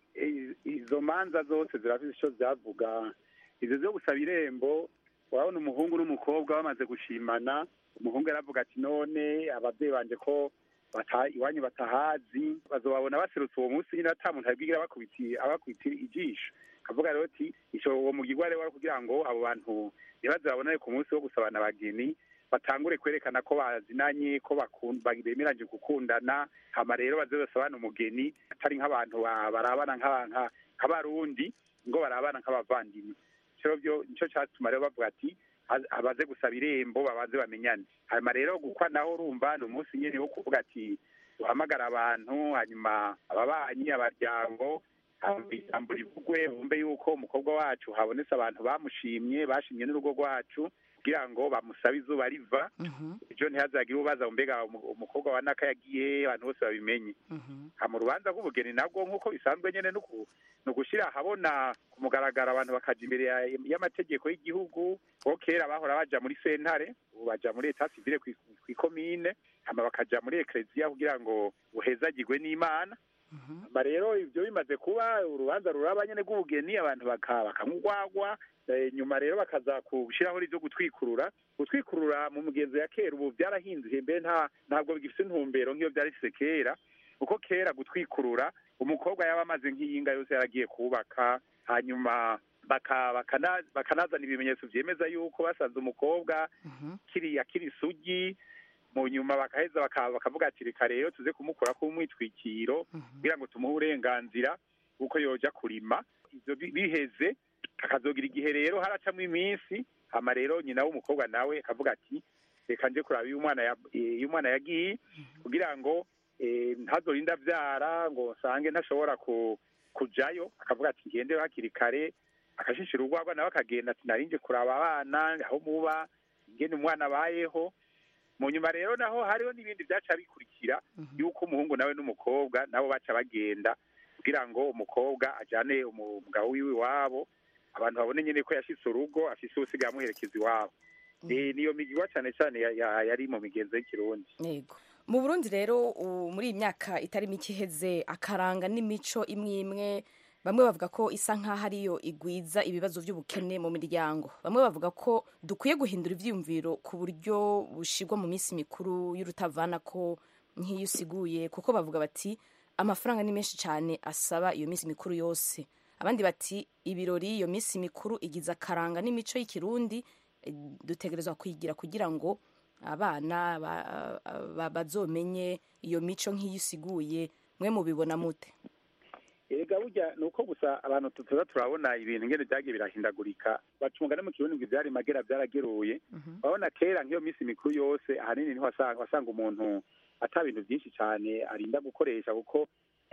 izo manza zose zirafite icyo zavuga izo zo gusaba irembo urabona umuhungu n'umukobwa bamaze gushimana umuhungu aravuga ati none ababyeyi banje ko iwanyu batahazi bazobabona baserutse uwo munsi nyine ata muntu abwigira abakubitira ijisho akavuga rero ati uwo mugirwa rero kugira ngo abo bantu ntibaze babonane ku munsi wo gusabana abageni batangure kwerekana ko bazinanye ko bemeranyije gukundana hama rero baze basabana umugeni atari nk'abantu barabana nk'abarundi ngo barabana nk'abavandimwe nicyo cyatuma rero bavuga ati abaze gusaba irembo babanze bamenyane hanyuma rero gukwa naho urumva ni umunsi nyine wo kuvuga ati duhamagara abantu hanyuma ababanyi abaryango ijambo rivugwe bumve yuko umukobwa wacu habonetse abantu bamushimye bashimye n'urugo rwacu kugira ngo bamusabe izuba riva ejo ntihazagire ubaza mbega umukobwa wa naka yagiye abantu bose babimenye mu rubanza rw'ubugeni nabwo nk'uko bisanzwe nyine ni ugushyira ahabona ku mugaragaro abantu bakajya imbere y'amategeko y'igihugu kuko kera bahora baja muri sentare ubu baja muri eta sivile ku ikomine hama bakaja muri ekereziya kugira ngo buhezagirwe n'imana hama rero ibyo bimaze kuba urubanza ruraba nyine rw'ubugeni abantu bakamugwagwa nyuma rero bakaza gushyiraho ibyo gutwikurura gutwikurura mu mugenzo ya kera ubu byarahinduye mbere ntabwo bigifite intumbero nk'iyo byari bifite kera kuko kera gutwikurura umukobwa yaba amaze nk'iyinga yose yaragiye kubaka hanyuma bakanazana ibimenyetso byemeza yuko basanze umukobwa kiriya kiri isugi mu nyuma bakaheza bakavuga ati reka rero tuze kumukura ku mwitwikiro kugira ngo tumuhe uburenganzira bw'uko yoja kurima ibyo biheze akazogira igihe rero haracamo iminsi hama rero nyina w'umukobwa nawe akavuga ati reka nje kuraba iyo umwana yagiye kugira ngo ntazorinde abyara ngo nsange ntashobora kujayo akavuga ati ngende hakiri kare akashishira urwagwa nawe akagenda ati narinje kuraba abana aho muba ingene umwana abayeho mu nyuma rero naho hariho n'ibindi byaca bikurikira yuko umuhungu nawe n'umukobwa nabo baca bagenda kugira ngo umukobwa ajyane umugabo wiwe iwabo abantu babone nyine ko yashitse urugo afise usigaye amuherekeza iwabo niyo migirwa cyane cyane yari mu migenzo y'ikirundi yego mu burundi rero muri iyi myaka itari mike iheze akaranga n'imico imwe imwe bamwe bavuga ko isa nk'aho ariyo igwiza ibibazo by'ubukene mu miryango bamwe bavuga ko dukwiye guhindura ibyiyumviro ku buryo bushigwa mu minsi mikuru y'urutavana ko nk'iyo usiguye kuko bavuga bati amafaranga ni menshi cyane asaba iyo minsi mikuru yose abandi bati ibirori iyo minsi mikuru igize akaranga n'imico y'ikirundi dutegerezwa kwigira kugira ngo abana bazomenye iyo mico nk'iyo isiguye mwe mubibona mute erega burya ni uko gusa abantu tuza turabona ibintu ngene byagiye birahindagurika bacunga no mu kirundi ngo ivyari magera byarageruye urabona kera nk'iyo minsi mikuru yose ahanini niho wasanga wasanga umuntu ata bintu byinshi cyane arinda gukoresha kuko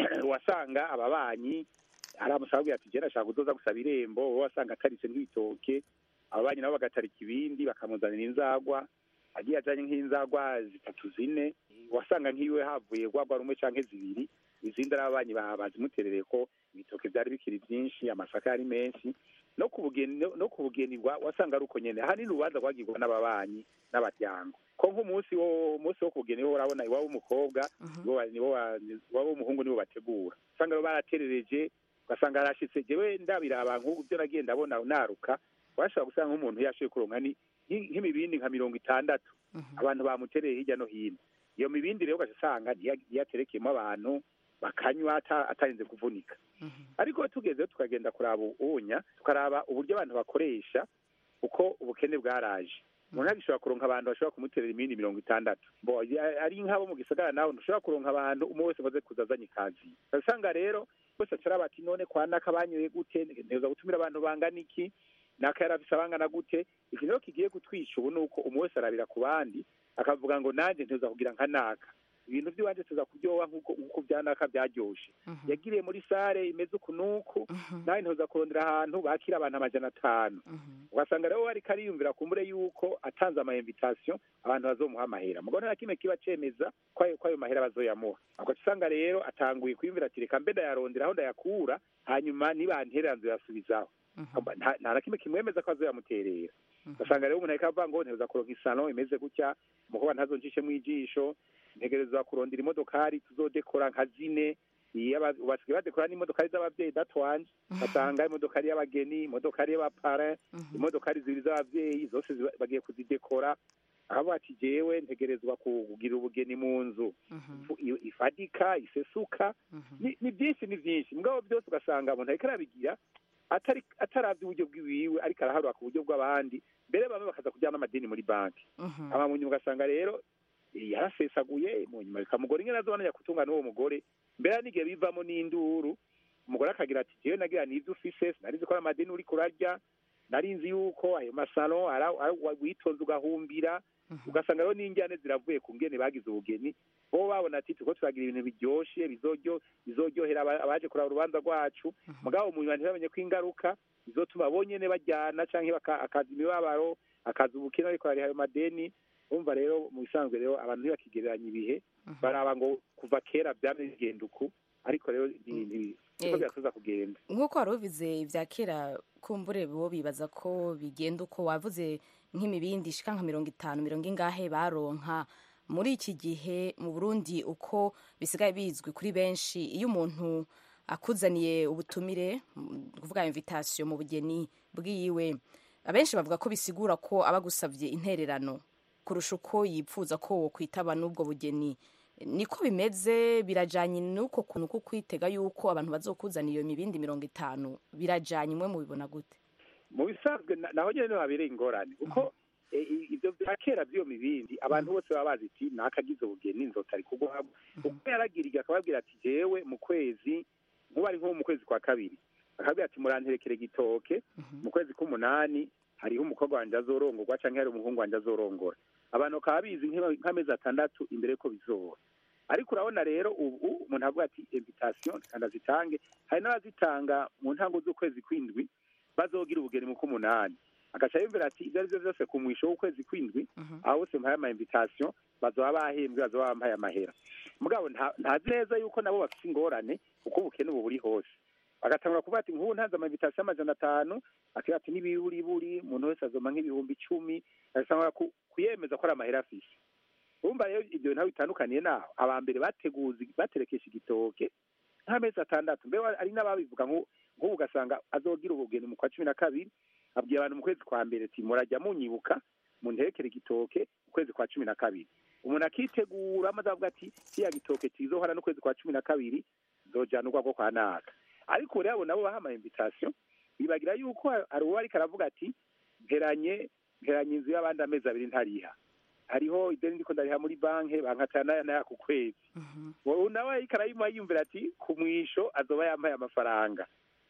wasanga ababanyi aramusaba ati jena ashaka kuzoza gusaba irembo wowe wasanga ataritse nk'ibitoke ababanyi nabo bagatarika ibindi bakamuzanira inzagwa agiye ajanye nk'inzagwa zitatu zine wasanga nk'iwe havuye rwagwa rumwe canke zibiri izindi ari ababanyi ba- bazimuterereye ko ibitoke byari bikiri byinshi amasaka yari menshi no ku bugeni no ku bugeni bwa- wasanga ari uko nyene ahanini urubanza rwagirwa n'ababanyi n'abaryango ko nk'umunsi wo umunsi wo ku bugeni wo urabona iwabo w'umukobwa nibo ba- nibo ba- iwabo w'umuhungu nibo bategura usanga rero baraterereje ugasanga arashitse jewe ndabiraba nk'ubu byo nagiye ndabona naruka washobora gusanga nk'umuntu yashoboye kuronka ni nki- nk'imibindi nka mirongo itandatu abantu bamutereye hirya no hino iyo mibindi rero ugaca usanga niyo- niyo aterekeyemo abantu bakanywa ata- atarinze kuvunika ariko tugezeho tukagenda kuraba ubunya tukaraba uburyo abantu bakoresha uko ubukene bwaraje umuntu agishobora kuronka abantu bashobora kumuterera imindi mirongo itandatu Bo, ya- ari nk'abo mu gisagara nawe ntushobora kuronka abantu umwe wese amaze kuza azanye ikazi usanga rero bose acara bati none kwa naka banyoye gute nteza gutumira abantu bangana iki naka yarafise abangana gute iki rero kigiye gutwisha ubu ni uko umwe wese arabira ku bandi akavuga ngo nanjye nteza kugira nka naka ibintu by'iwanje tuza kuryoha nk'uko nk'uko bya naka byaryoshe yagiriye muri sare imeze uku n'uku nawe ntuza kurondera ahantu bakira abantu amajana atanu ugasanga rero ariko ariyumvira kumbure yuko atanze ama invitation abantu bazomuha amahera mugabo nta kimwe kiba cemeza ko ayo ko ayo mahera bazoyamuha ugaca usanga rero atanguye kwiyumvira ati reka mbe ndayarondera aho ndayakura hanyuma nibanterera nzoyasubizaho nta nta na kimwe kimwemeza ko azoyamuterera ugasanga rero umuntu ariko avuga ngo nteza kuronka isano imeze gutya umukobwa ntazonjishemwo ijisho ntegerezwa kurondera imodokari tuzodekora nka zine iyo aba- basigaye badekora n'imodokari z'abavyeyi datwanje basanga imodokari y'abageni imodokari y'abapara imodokari zibiri z'abavyeyi zose ziba- bagiye kuzidekora aho ati jewe ntegerezwa kugira ubugeni mu nzu Ifu- i- ifadika isesuka ni ni byinshi ni byinshi mugabo byose ugasanga umuntu ariko arabigira atari ataravye uburyo bwiwiwe ariko araharura ku buryo bw'abandi mbere bamwe bakaza kujyana amadini muri banki ama mu nyuma ugasanga rero eh, yarasesaguye mu nyuma bikamugora ingene azobana kutunga n'uwo mugore mbere hari n'igihe bivamo n'induru umugore akagira ati jewe nagira n'ivyo ufise sinarizi ko ari amadini uriko urarya nari nzi yuko ayo masalo ara- ara- witonze ugahumbira ugasanga rero n'injyane ziravuye ku ngene bagize ubugeni bo babona ati turiko turagira ibintu biryoshe bizoryo bizoryohera aba- abaje kuraba urubanza rwacu mugabo mu nyuma ntibamenye ko ingaruka bizotuma bonyene bajyana canke baka- akaza imibabaro akaza ubukene ariko hari ayo madeni urumva rero mu bisanzwe rero abantu ntibakigereranya ibihe baraba ngo kuva kera byamye bigenda uku ariko rero ni- ni- niko Yego. birasoza kugenda nk'uko wari ubivuze ibya kera kumbure bo bibaza ko bigenda uko wavuze nk'imibindi ishika nka mirongo itanu mirongo ingahe baronka muri iki gihe mu burundi uko bisigaye bizwi kuri benshi iyo umuntu akuzaniye ubutumire mm, kuvuga invitation mu bugeni bwiwe abenshi bavuga ko bisigura ko aba agusabye intererano kurusha uko yipfuza ko wokwitaba n'ubwo bugeni niko bimeze birajanye n'uko kuntu ko kwitega yuko abantu bazokuzana iyo mibindi mirongo itanu birajanye imwe mubibona gute mu bisanzwe na- naho nyene niho habereye ingorane kuko eh, i- ivyo vya kera vy'iyo mibindi abantu bose baba bazi iti nakagize ubugeni nzotari kugwamo uko yaragiriye akababwira ati jewe mu kwezi nkuba ari nko mu kwezi kwa kabiri akabwira ati muranterekere gitoke mu kwezi k'umunani hariho umukobwa wanje azorongorwa canke hari umuhungu wanje azorongora abantu bakaba bizi nk'iba- nk'amezi atandatu imbere ko bizoba ariko urabona rero ubu umuntu avuga ati invitation kandi azitange hari n'abazitanga mu ntango z'ukwezi kw'indwi bazogira ubugeni mu k'umunani agaca yumvira ati ibyo ari byo byose ku mwisho w'ukwezi kw'indwi aho bose mpaye ama invitation bazoba bahembwe bazoba bampaye amahera mugabo nta- ntazi neza yuko nabo bafite ingorane kuko ubukene ubu buri hose bagatangura kuvuga ati nk'ubu ntanze ama invitation amajana atanu akira ati n'ibiburiburi umuntu wese azoma nk'ibihumbi icumi agasanga ku- kuyemeza ko ari amahera afise urumva rero ibyo ntaho bitandukaniye naho aba mbere bateguza baterekesha igitoke nk'amezi atandatu mbe ari n'ababivuga nk'u- nk'ubu ugasanga azogira ubugeni mu kwa cumi na kabiri abwiye abantu mu kwezi kwa mbere ati murajya munyibuka munterekere igitoke mu kwezi kwa cumi na kabiri umuntu akitegura maze avuga ati kiriya gitoke kizohora n'ukwezi kwa cumi na kabiri zojana urwagwo kwa naka ariko rero abo nabo baha ama invitation bibagira yuko hari uwo ariko aravuga ati mperanye mperanye inzu y'abandi amezi abiri ntariha hariho ideni ndiko ndariha muri banki bankatana naya ku kwezi wowe nawe ariko arayimuha yiyumvira ati ku mwisho azoba yambaye amafaranga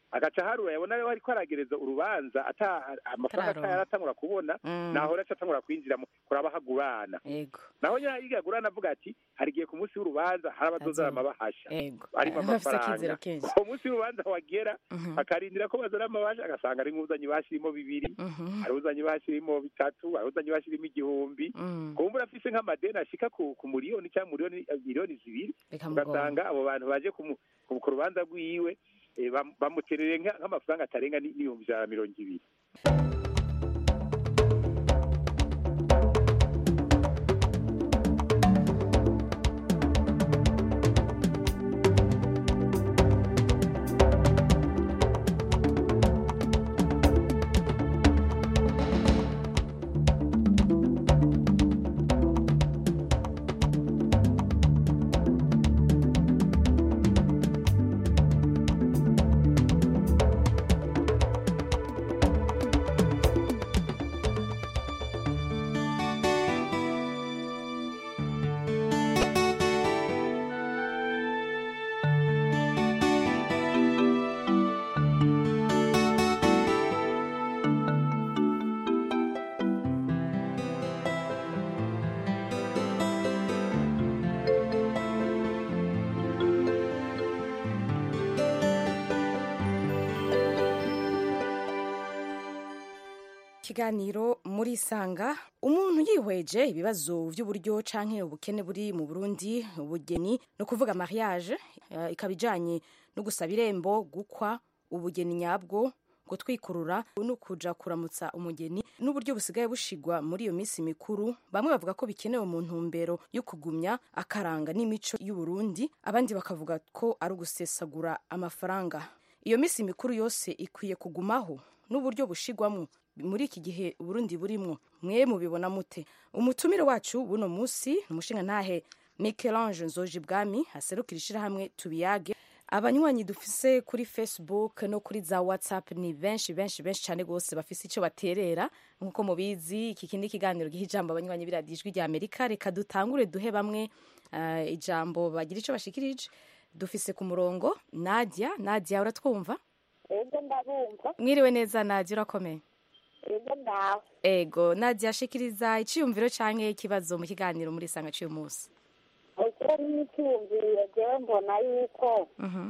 agaca harura yabona rero ariko aragereza urubanza ata amafaranga Atararonka. atayaratangura kubona Mm. naho rero atangura kwinjira mu kuraba hagurana yego naho nyine yiga agurana avuga ati hari igihe ku munsi w'urubanza hari abazozana amabahasha yego arimo Bafise amafaranga akizero kenshi. uwo munsi w'urubanza wagera akarindira ko bazana amabahasha agasanga ari nk'uzanye ibahasha irimo bibiri hari uzanye ibahasha irimo bitatu hari uzanye ibahasha irimo igihumbi kumbura afise nk'amadeni ashika ku ku miliyoni cyangwa miliyoni miliyoni zibiri Bikamugora. ugasanga abo bantu baje kumu- ku ku rubanza rwiwe eh, bam- bamuterereye nka- nk'amafaranga atarenga ni- n'ibihumbi ijana na mirongo ibiri ikiganiro muri sanga umuntu yihweje ibibazo by'uburyo canke ubukene buri mu burundi ubugeni no kuvuga mariage eh, ikaba ijanye no gusaba irembo gukwa ubugeni nyabwo gutwikurura no kuja kuramutsa umugeni n'uburyo busigaye bushigwa muri iyo minsi mikuru bamwe bavuga ko bikenewe mu ntumbero yo kugumya akaranga n'imico y'uburundi abandi bakavuga ko ari ugusesagura amafaranga iyo minsi mikuru yose ikwiye kugumaho n'uburyo bushigwamo muri iki gihe uburundi burimwo mwe mubibona mute umutumire wacu buno munsi ni umushingantahe michelange nzoji bwami aserukira ishirahamwe tubiyage abanywanyi dufise kuri facebook no kuri za whatsapp ni benshi benshi benshi cyane rwose bafise icyo baterera nk'uko mubizi iki kindi kiganiro giha ijambo abanywanyi b'iradiyo ijwi rya amerika reka dutangure duhe bamwe eh, ijambo bagira icyo bashikirije dufise ku murongo nadia nadia uratwumva ego ndabumva mwiriwe neza nadia urakomeye ego ndawe ego nadia shikiriza iciyumviro canke ikibazo mu kiganiro muri sanga cy'uyu munsi icyo n'icyumviro jewe mbona yuko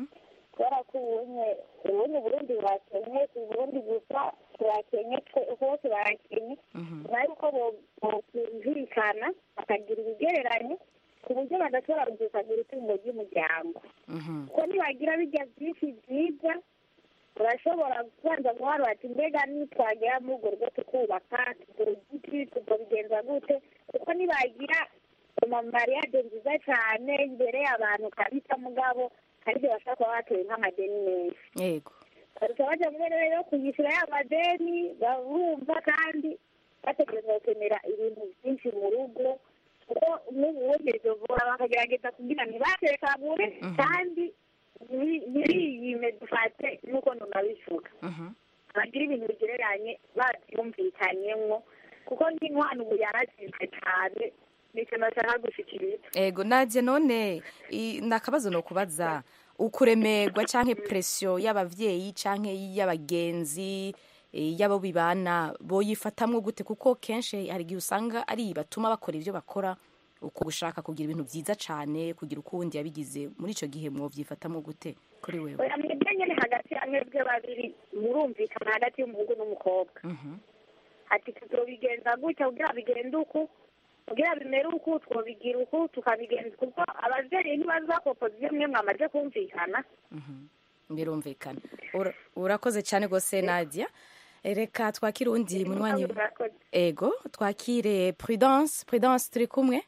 kubera ko ubunye ubundi burundi burakenye si uburundi gusa turakenye twe- hose barakenye nyuma yuko bo- bokumvikana bakagira ibigereranye ku buryo badashobora gusagira itungo ry'umuryango kuko nibagira bijya byinshi byiza urashobora kubanza guhara bati mbega nitwagera muri urwo rugo tukubaka tugura igiti tukabigenza gute kuko nibagira amamariyaje nziza cyane imbere abantu kabisa mugabo aribyo bashobora kuba batuye nk'amadeni menshi yego baruta bajya muri rero yo kuyishyura ya madeni barumva kandi bategereza gukenera ibintu byinshi mu rugo kuko n'ubundi bivura bakagerageza kugira ntibatekagure kandi ntiri- ntiriyime dufate nk'uko ntunabivuga bagira ibintu bigereranye babyumvikanyemwo kuko nk'inkwano ubu yarazizwe cyane nicyo nashaka gushikiriza ego nadia none i- ni akabazo no kubaza ukuremerwa canke presiyo y'abavyeyi canke y'abagenzi eh, y'abo bibana boyifatamwo gute kuko kenshi hari igihe usanga ari batuma bakora ivyo bakora uku gushaka kugira ibintu vyiza cane kugira ukundi yabigize muri ico gihe mwovyifatamwo gute kuri wewe oya mwebwe nyene hagati ya mwebwe babiri murumvikana hagati y'umuhungu n'umukobwa ati tuzobigenza gutya kugira bigende uku kugira bimere uku twobigira uku tukabigenza kuko abavyeyi ntibazakopoza ivyo mwe mwamaze kumvikana birumvikana Ura- urakoze cyane rwose nadia Eh, reka twakire uwundi munywanyi ego twakire prudence prudence turi kumwe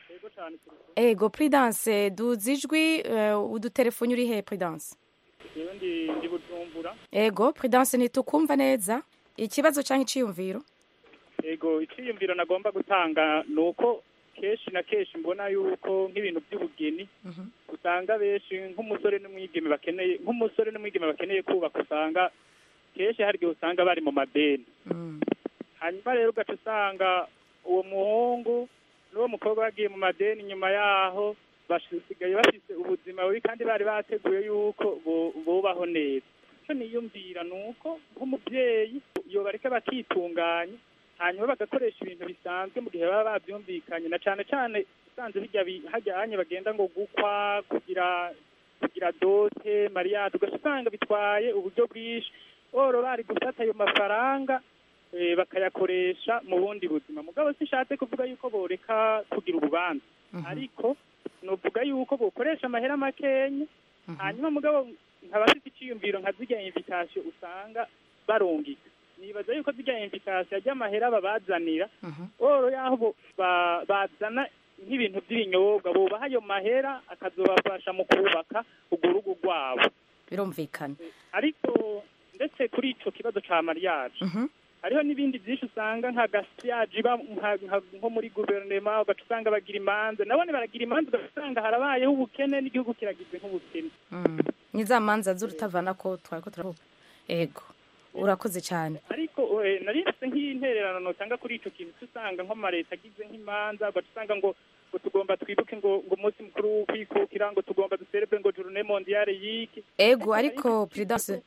ego prudence duzi ijwi eh, udutelefoni uri he prudence yewe ndi ndi bujumbura ego prudence ntitukumva neza ikibazo cyangwa iciyumviro ego icyiyumviro nagomba gutanga ni uko kenshi na kenshi mbona yuko nk'ibintu by'ubugeni usanga benshi nk'umusore n'umwigeme bakeneye nk'umusore n'umwigeme bakeneye kubaka usanga kenshi hari igihe usanga bari mu madeni hanyuma rero ugaca usanga uwo muhungu n'uwo mukobwa bagiye mu madeni nyuma yaho basigaye bafite ubuzima bubi kandi bari bateguye yuko bu- bubaho neza icyo niyumvira ni uko nk'umubyeyi yobareka bakitunganya hanyuma bagakoresha ibintu bisanzwe mu gihe baba babyumvikanye na cyane cyane usanze bijya bi- hajyanye bagenda ngo gukwa kugira kugira dote mariyade ugasanga bitwaye uburyo bwinshi oro bari gufata ayo mafaranga eh, bakayakoresha mu bundi buzima mugabo sishatse kuvuga yuko boreka kugira urubanza ariko novuga yuko bokoresha amahera makenya hanyuma mugabo nkaba mfite icyiyumviro nka zirya invitation usanga barungika nibaza yuko zirya invitation ry'amahera babazanira oro yaho bo- ba- bazana nk'ibintu by'ibinyobwa bubaha ayo mahera akazobafasha mu kubaka urwo rugo rwabo birumvikana ariko ndetse kuri ico kibazo ca mariage hariho n'ibindi byinshi usanga nka gasiyaje iba nka- nka- nko muri guverinoma ugaca usanga bagira imanza nabone baragira imanza ugaca usanga harabayeho ubukene n'igihugu kiragize nk'ubukene ni za manza z'urutavana ko twari ko turavuga ego urakoze cyane ariko eh, nari mfise nk'intererano notanga kuri ico kintu usanga nko amaleta agize nk'imanza ugaca usanga ngo ngo tugomba twibuke ngo ngo umunsi mukuru wo kwikukira ngo tugomba duserebre ngo journée mondiale yiki ego ariko prudence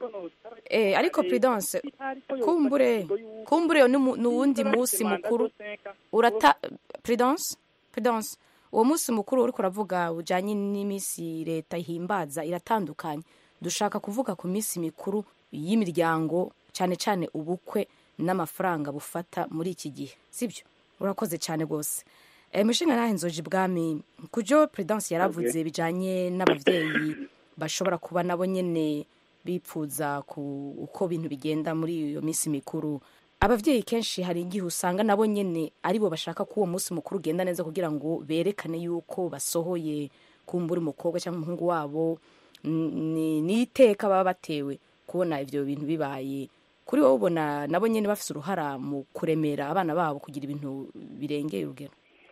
eh ariko prudence kumbure kumbure ni mu- ni uwundi munsi mukuru urata prudence prudence uwo munsi mukuru uriko uravuga ujanye n'iminsi leta ihimbaza iratandukanye dushaka kuvuga ku minsi mikuru y'imiryango cyane cyane ubukwe n'amafaranga bufata muri iki gihe sibyo urakoze cyane rwose e, mushinga nahe nzoji bwami kujo prudence yaravuze bijanye n'abavyeyi bashobora kuba nabo nyene bipfuza ku uko ibintu bigenda muri iyo minsi mikuru abavyeyi kenshi hari igihe usanga nabo nyene aribo bashaka ko uwo munsi mukuru ugenda neza kugira ngo berekane yuko basohoye kumbura umukobwa cyangwa umuhungu wabo N- ni ni iteka baba batewe kubona ivyo bintu bibaye kuri wowe ubona nabo nyene bafise uruhara mu kuremera abana babo kugira ibintu birengeye urugero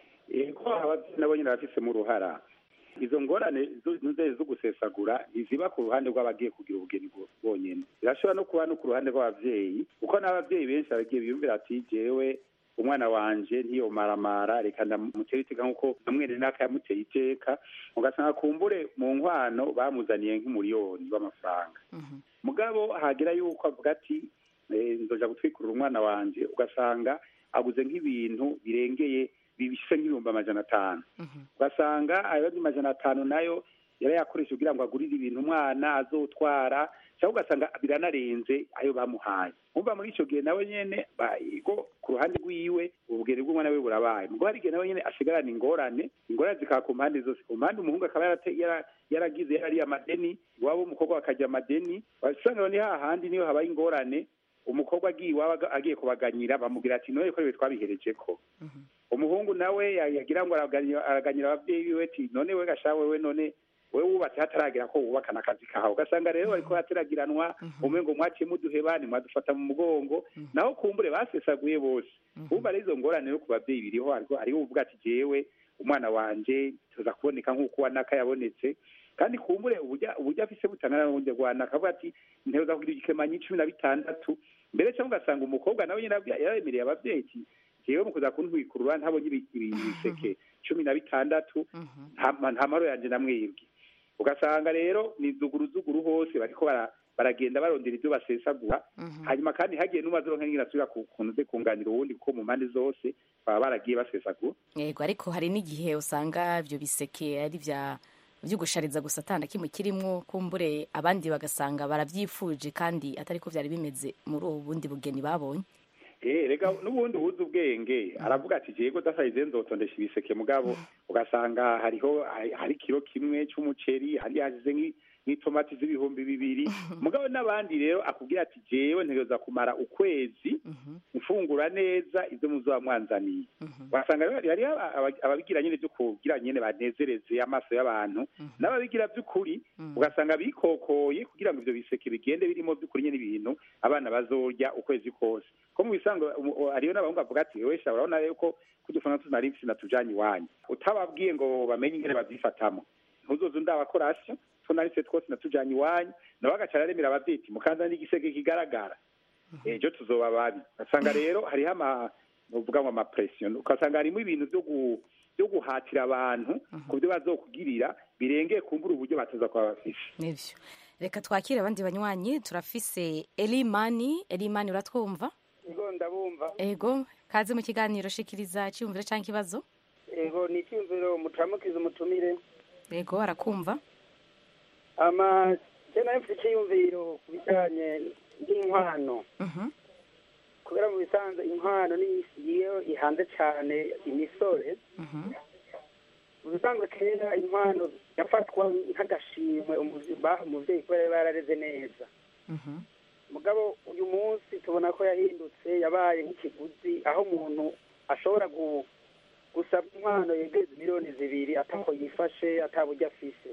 ko ababyeyi nabo nyine bafisemo uruhara izo ngorane zo- zo- zo gusesagura ntiziba ku ruhande rw'abagiye kugira ubugeni bwo- bonyine zirashobora no kuba no ku ruhande rw'ababyeyi kuko n'ababyeyi benshi bagiye biyumvira ati jewe umwana wanje ntiyomaramara reka ndamutere iteka nk'uko namwene naka yamuteye iteka ugasanga kumbure mu nkwano bamuzaniye nk'umuriyoni w'amafaranga mugabo hagera yuko avuga ati eh, nzoja gutwikurura umwana wanje ugasanga aguze nk'ibintu birengeye bibise nk'ibihumbi amajana atanu ugasanga ayo majana atanu nayo yarayakoresha kugira ngo agurire ibintu umwana azotwara cyangwa ugasanga biranarenze ayo bamuhaye umva muri icyo gihe nawe nyene ba- go ku ruhande rwiwe ubugeni bw'umwana we burabaye mugabo hari igihe nawe nyene asigarana ingorane ingorane zikaba ku mpande zose ku mpande umuhungu akaba yarate- yara- yaragize yarariye amadeni iwabo w'umukobwa bakajya amadeni wasanga rero ni hahandi niyo habaye ingorane umukobwa agiye iwabo aga- agiye kubaganyira bamubwira ati noye ko ibi twabihereje ko umuhungu nawe ya- yagira ngo araganyira araganyira ababyeyi biwe ati none we gasha wewe none wewe wubatse hataragera ko wubakana akazi kawe ugasanga rero bariko hateragiranwa umwe ngo mwaciye muduheba mwadufata mu mugongo naho kumbure basesaguye bose umva rero izo ngorane no ku babyeyi biriho ariko hariho uvuga ati jewe umwana wanje tuza kuboneka nk'uko wanaka yabonetse kandi kumbure uburyo uburyo afise butangana n'ubundi rwanaka avuga ati nteza kugira igikemanyi cumi na bitandatu mbere cyangwa ugasanga umukobwa nawe nyine abya- yaremereye ababyeyi ati jewe mu kuza kuntwikurura ntabonye ibi- ibi- ibiseke cumi na bitandatu nta nta maro yanje namwibwe ugasanga rero ni zuguruzuguru hose bariko bara- baragenda barondera ibyo basesagura hanyuma kandi hagiye n'umazironka nyine asubira ku kuntu ze kunganira uwundi kuko mu mpande zose baba baragiye basesagura yego ariko hari n'igihe usanga ibyo biseke ari bya byo gushariza gusa atana kimwe kirimo kumbure abandi bagasanga barabyifuje kandi atari ko byari bimeze muri ubu bundi bugeni babonye Eh, rega n'ubundi ubuze ubwenge aravuga ati jego dasayize nzotondesha ibiseke mugabo ugasanga hariho hari- hari kiro kimwe c'umuceri hari hashize nk'i- nk'itomati z'ibihumbi bibiri mugabo n'abandi rero akubwira ati jewe ntegereza kumara ukwezi mfungura neza ibyo muzoba mwanzaniye wasanga rero hariho aba- aba- ababigira nyine byo kugira nyine banezereze amaso y'abantu n'ababigira by'ukuri ugasanga bikokoye kugira ngo ibyo biseke bigende birimo by'ukuri nyine ibintu abana bazorya ukwezi kose ko mu bisanzwe umu- u- hariyo n'abahungu bavuga ati wewe sha urabona rero ko kudufana tunari mfise natujanye iwanyu utababwiye ngo bamenye ingene babyifatamo ntuzoze ndabakorasyo tunarise twose natujanye iwanyu nawe agaca araremera abavyeyi ati mukanza n'igisege kigaragara ejo tuzoba babi ugasanga rero hariho ama uvuga ngo amapresiyo ugasanga harimo ibintu byo gu- byo guhatira abantu ku byo bazokugirira birengeye kumbura uburyo batoza kuba bafise nibyo reka twakire abandi banywanyi turafise elimani elimani uratwumva ego ndabumva ego kaze mu kiganiro shikiriza cyiyumviro cyangwa ikibazo ego ni icyumviro muturamukiza umutumire ego arakumva ama kena mfite icyiyumviro ku bijyanye n'inkwano kubera mu bisanzwe inkwano niyo ihanze cyane imisore mu bisanzwe kera inkwano yafatwa nk'agashimwe baha umubyeyi kubera yari barareze neza mugabo uyu munsi tubona ko yahindutse yabaye nk'ikiguzi aho umuntu ashobora gusaba inkwano yegereza miliyoni zibiri atako yifashe ataburyo afise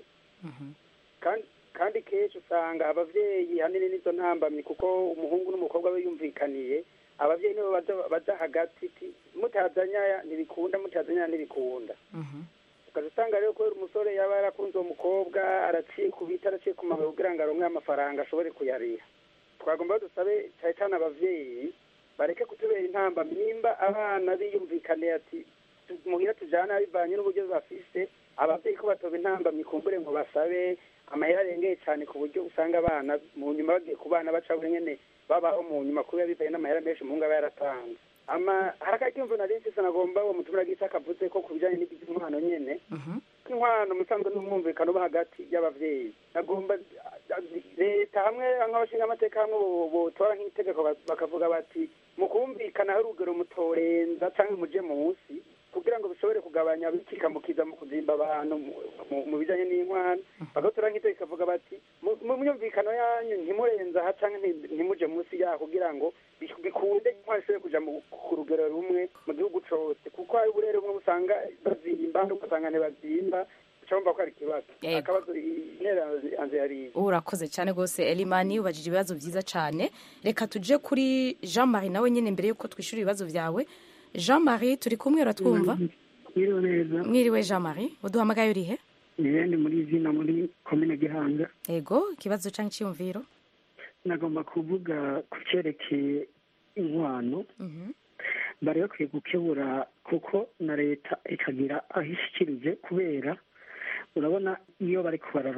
kandi kenshi usanga ababyeyi hanini n'izo ntambamyi kuko umuhungu n'umukobwa we yumvikaniye ababyeyi nibo baja hagati mutazanya ntibikunda mutazanya ntibikunda ukaza usanga rero kubera umusore yaba yarakunze uwo mukobwa araciye ku biti araciye ku mabuye kugira ngo aronke amafaranga ashobore kuyariha twagomba dusabe cyane cyane ababyeyi bareke kutubera intamba nimba abana biyumvikaniye ati muhira tujana bivanye n'uburyo bafise ababyeyi ko batoba intamba mikumbure ngo basabe amahera arengeye cyane ku buryo usanga abana mu nyuma bagiye ku bana baca nyene babaho mu nyuma kubera bivanye n'amahera menshi umuhungu aba yaratanze ama hari akakimvu nari mfise nagomba uwo mutumira gisa akavuze ko ku bijanye n'iby'inkwano nyene inkwano musanzwe n'umwumvikano uba hagati y'abavyeyi nagomba leta hamwe nk'abashinga amateka hamwe botora nk'itegeko bakavuga bati mu kumvikana hari urugero mutorenza canke muje munsi kugira ngo bishobore kugabanya bikikamukiza mu kuzimba abantu mu bijanye n'inkwano bagatora nk'itegeko kavuga bati mu myumvikano yanyu ntimurenza aha canke ntimuje munsi yaho kugira ngo bikunde inkwano ishobore kuja ku rugero rumwe mu gihugu cose kuko hari uburere bumwe usanga bazimba ugasanga ntibazimba cyangwa ko ari ikibazo akabazo intera yanze yari urakoze cyane rwose elimani ubajije ibibazo byiza cyane reka tuje kuri jean marie nawe nyine mbere y'uko twishyura ibibazo byawe jean marie turi kumwe uratwumva mwiriwe neza mwiriwe jean marie uduhamagaye urihe ni muri izina muri komine gihanga ego ikibazo cyangwa icyiyumviro nagomba kuvuga ku cyerekeye inkwano bari bakwiye gukebura kuko na leta ikagira aho ishyikirije kubera urabona iyo bari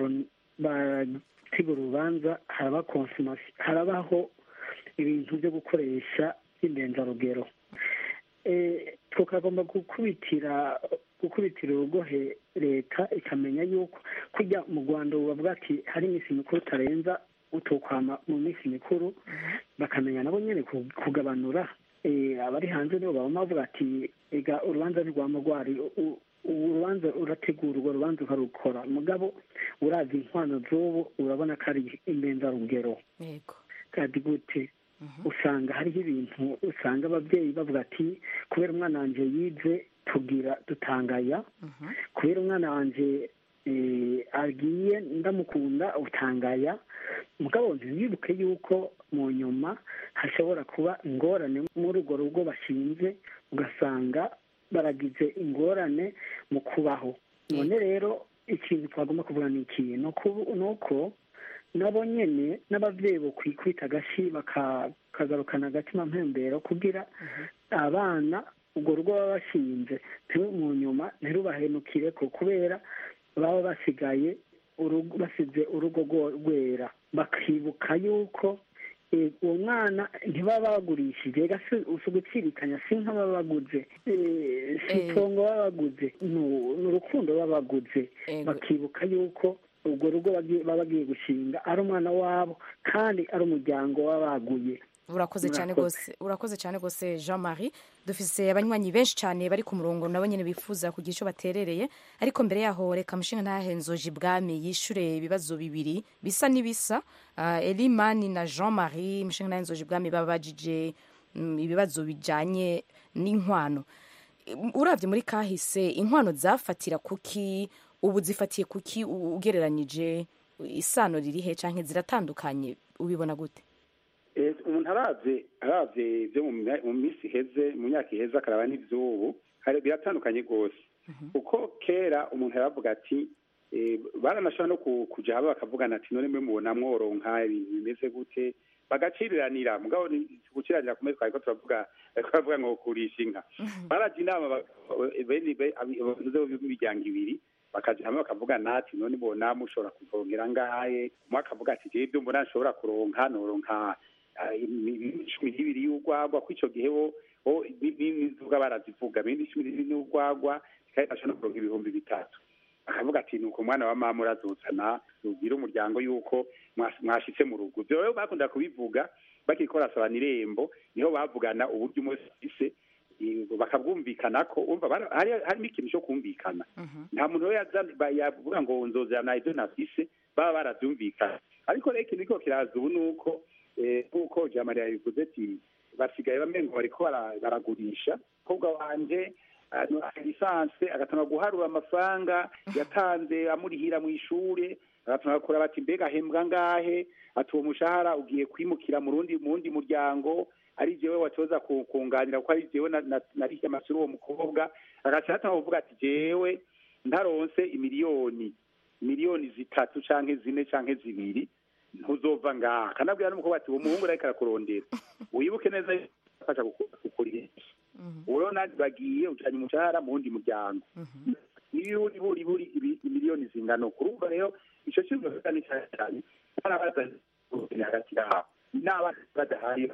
barategura urubanza haraba konsumasi harabaho ibintu byo gukoresha by'indenzarugero tukagomba gukubitira gukubitira urugohe leta ikamenya yuko kujya mu rwanda bavuga ati hari iminsi mikuru utarenza utukwama mu minsi mikuru bakamenya nabo nyine kugabanura abari hanze nibo baba bavuga ati ega urubanza ntirwama rwari urubanza urategurwa urubanza ukarukora mugabo urazi inkwano z'ubu urabona ko ari indenzarugero kandi gute usanga hariho ibintu usanga ababyeyi bavuga ati kubera umwana wanjye yize tugira dutangaya kubera umwana wanjye agiye ndamukunda utangaya mugabo ntibibuke yuko mu nyuma hashobora kuba ingorane muri urwo rugo bashinze ugasanga baragize ingorane mu kubaho none rero ikintu twagomba kuvuga ni iki ni uko nabo nyine n'ababyeyi bo kwikubita agashyi bakagarukana agatima mpembero kugira abana urwo rugo baba bashinze mu nyuma ntirubahenukire ko kubera baba basigaye basize urugo rwera bakibuka yuko uwo mwana ntibaba bagurishije si ugucirikanya si nk'ababa baguze si itongo baba baguze ni urukundo baba baguze bakibuka yuko urwo rugo baba bagiye gushinga ari umwana wabo kandi ari umuryango w'abaguye urakoze cyane rwose urakoze cyane rwose jean marie dufise abanywanyi benshi cyane bari ku murongo nabo nyine bifuza kugira icyo baterereye ariko mbere yaho reka mushinga ntahenzoje ibwami yishure ibibazo bibiri bisa n'ibisa uh, elimani na jean marie mushinga ntahenzoje ibwami babajije um, ibibazo bijanye n'inkwano urabye muri kahise inkwano zafatira kuki ubu zifatiye kuki ugereranyije isano ririhe cyangwa ziratandukanye ubibona gute umuntu arabye arabye ibyo mu minsi iheze mu myaka iheze akaraba n'iby'ubu biratandukanye rwose kuko kera umuntu yaravuga ati baranashobora no kujya haba bakavugana ati none mwe mubona mworonka ibintu bimeze gute bagaciriranira mugabo guciranira kumwe twari ko turavuga turavuga ngo kurisha inka barajya inama b'imiryango ibiri bakaja hamwe bakavugana ati none bona mushobora kuvongera ngahe umwe akavuga ati jewe ibyo mbona nshobora kuronka noronka ah, imi- imi- cumi n'ibiri y'urwagwa ko ico gihe bo bo ni- ni- n'inzoga barazivuga ibindi cumi n'ibiri n'urwagwa kandi ashobora kuronka ibihumbi bitatu akavuga ati nuko umwana wa mama urazuzana ubwire umuryango yuko mwas- mwashitse mu rugo ivyo rero bakunda kubivuga bakiriko barasabana irembo niho bavugana uburyo umwe wese afise eh, bakabwumvikana ko umva bara- hari- harimo ikintu cyo kumvikana nta muntu rero yaza- ba- yavuga ngo nzozana ibyo nafise baba baravyumvikana ariko rero ikintu kiriko kiraza ubu ni uko eh, nk'uko jamariya yabivuze ati basigaye bamengo bariko bara- baragurisha umukobwa wanje lisanse agatanga guharura amafaranga yatanze amurihira mu ishure agatanga kura bati mbega ahembwa ngahe ati uwo mushahara ugiye kwimukira mu rundi mu wundi muryango ari jewe watoza ku- kunganira kuko ari jewe na- na- narihiye amashure uwo mukobwa agaca atanga kuvuga ati jewe ntaronse imiliyoni miliyoni zitatu canke zine canke zibiri ntuzova ngaha kanabwira n'umukobwa ati uwo muhungu ariko arakurondera wibuke neza yuko afasha kukurira uwo rero nandi bagiye ujanye umushahara mu wundi muryango niyo uri buri buri ibi- imiliyoni zingana kurumva rero ico kintu ni cyane cyane barabaza hagati yabo n'abana badahari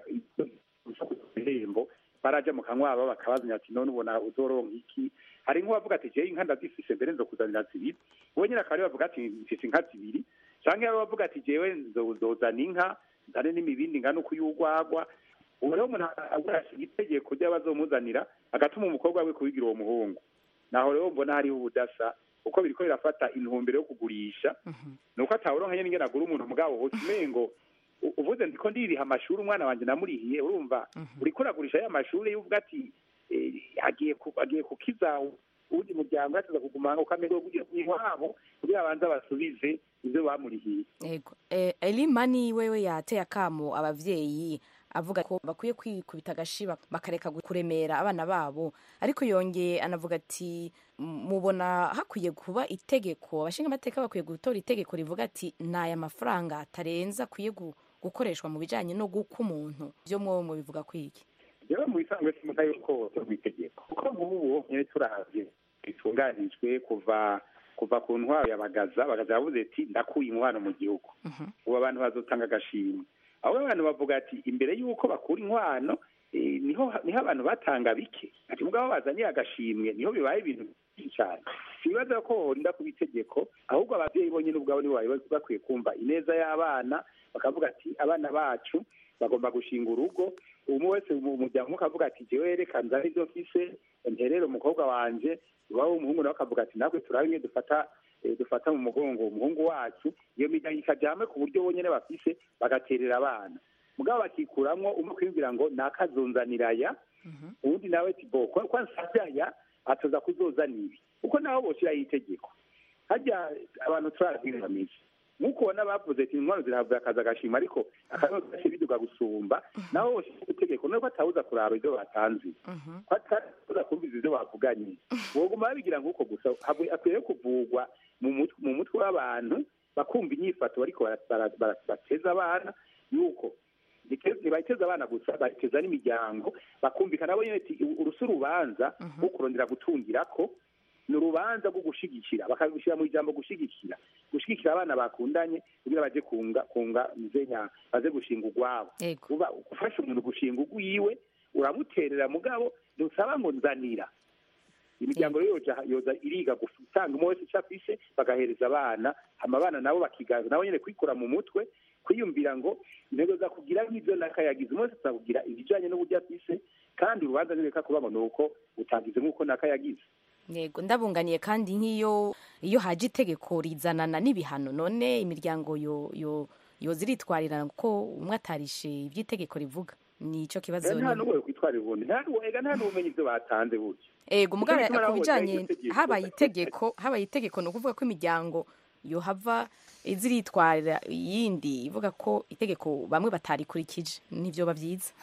ibihembo baraja mu kanwabo bakabazanya ati none ubona uzoronka iki hari nk'uwavuga ati jewe inka ndazifise mbere nzokuzanira zibiri uwo nyine akaba ariwe bavuga ati mfise inka zibiri canke yaba bavuga ati jewe nzozana inka nzane n'imibindi ingana uko y'urwagwa ubu rero umuntu agurashira itegeko ry'abazomuzanira agatuma umukobwa we kubigira uwo muhungu naho rero mbona hariho ubudasa kuko biriko birafata intumbero yo kugurisha nuko atawuronka nyene ingene agura umuntu mugabo hose umengo u- uvuze ndiko ndiriha amashuri umwana wanje namurihiye urumva uriko uragurisha ya mashuri yuvuga ati eh, agiye ku- agiye kukiza uwundi muryango yateza kugumanga ukamenga kugira iwabo kugira abanze basubize ivyo bamurihiye Ego. Eh, Elimani wewe yateye akamo abavyeyi avuga ko bakwiye kwikubita agashiba bakareka gu- kuremera abana babo ariko yongeye anavuga ati "M- mubona hakwiye kuba itegeko abashinga amateka bakwiye gutora itegeko rivuga ati naya mafaranga atarenza akwiye gu- gukoreshwa mu bijanye no guka umuntu vyo mwowe mubivuga kwiki rero mu bisanzwe simuka yuko rw'itegeko kuko nk'ubu nyine turavye bitunganijwe kuva kuva ku ntwaro ya bagaza bagaza yavuze ati ndakuye umubano mu gihugu ubu abantu bazotanga agashimwe aho abantu bavuga ati imbere y'uko bakura inkwano eh, niho niho abantu batanga bike ati mugabo bazanye agashimwe niho bibaye ibintu byinshi cyane ibibazo ko horinda kuba itegeko ahubwo ababyeyi bonyine ubwabo nibo bari bakwiye kumva ineza y'abana bakavuga ati abana bacu bagomba gushinga urugo umwe wese mu muryango umwe akavuga ati jewe reka nzane ibyo mfise nterere umukobwa wanje iwabo w'umuhungu nawe akavuga ati natwe turabe imwe dufata eh, dufata mu mugongo umuhungu wacu iyo miryango ikaja hamwe ku buryo bonyene bafise bagaterera abana mugabo bakikuramwo umwe kwibwira ngo nakazonzaniraya uwundi nawe ati bo kwa kwa nsavyaya atoza kuzozana ibi kuko naho boshiraho itegeko harya abantu turazi bameze nk'uko ubona bavuze ati intwaro zirahabwa akazi agashima ariko akazi gace biduga gusumba naho boshiraho itegeko nuko atawuza kuraba ibyo batanze ko ataza kumviza ibyo bavuganye boguma babigira nk'uko gusa habwe- akwiye kuvugwa mu mutwe mu mutwe w'abantu bakumva inyifato bariko bara- bara- bara- bateza abana yuko ntibateza abana gusa bateza n'imiryango bakumvikana bo nyene ati urusi urubanza rwo kurondera gutungirako ni urubanza rwo gushigikira bakabishyira mu ijambo gushigikira gushigikira abana bakundanye kugira baje kunga kunga mzenya baze gushinga urwabo uba ufasha umuntu gushinga urwiwe uramuterera mugabo ntusaba ngo nzanira imiryango rero yoja yoza iriga gutanga umwe wese icyo afise bagahereza abana hama abana nabo bakiga nabo nyene kwikura mu mutwe kwiyumvira ngo intego za kugira nk'ibyo nakayagize umwe wese azakugira ibijanye n'uburyo afise kandi urubanza ntireka kuba ngo ni uko utagize nk'uko nakayagize yego ndabunganiye kandi nk'iyo iyo haje itegeko rizanana n'ibihano none imiryango yo yo yo ziritwarira ko umwe atarishe iby'itegeko rivuga ni icyo kibazo nta nyine. n'uwo kwitwarira ubundi nta n'uwo ega nta n'ubumenyi ibyo batanze buryo ego mugabo Nicyo gituma ku naho bijanye hojaho itegeko. habaye itegeko habaye itegeko ni ukuvuga ko imiryango yohava iziritwarira iyindi ivuga ko itegeko bamwe batarikurikije nivyo bavyiza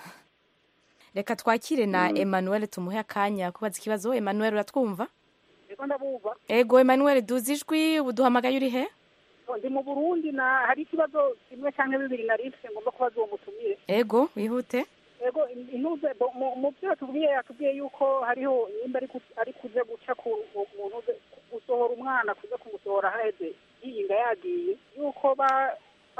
reka twakire na Emmanuel tumuhe akanya kubaza ikibazo Emmanuel uratwumva Ego ndabumva ego Emmanuel duzi ijwi uduhamagaye uri he ndi mu Burundi na hari ikibazo kimwe canke bibiri nari mfise ngomba kubaza uwo mutumire ego wihute ego in- intuze bo- mu- mu byo yatubwiye yatubwiye yuko hariho nimba ari ku- ari kuze guca ku mu ntuze gusohora umwana kuza kumusohora haheze yiyinga yagiye yuko ba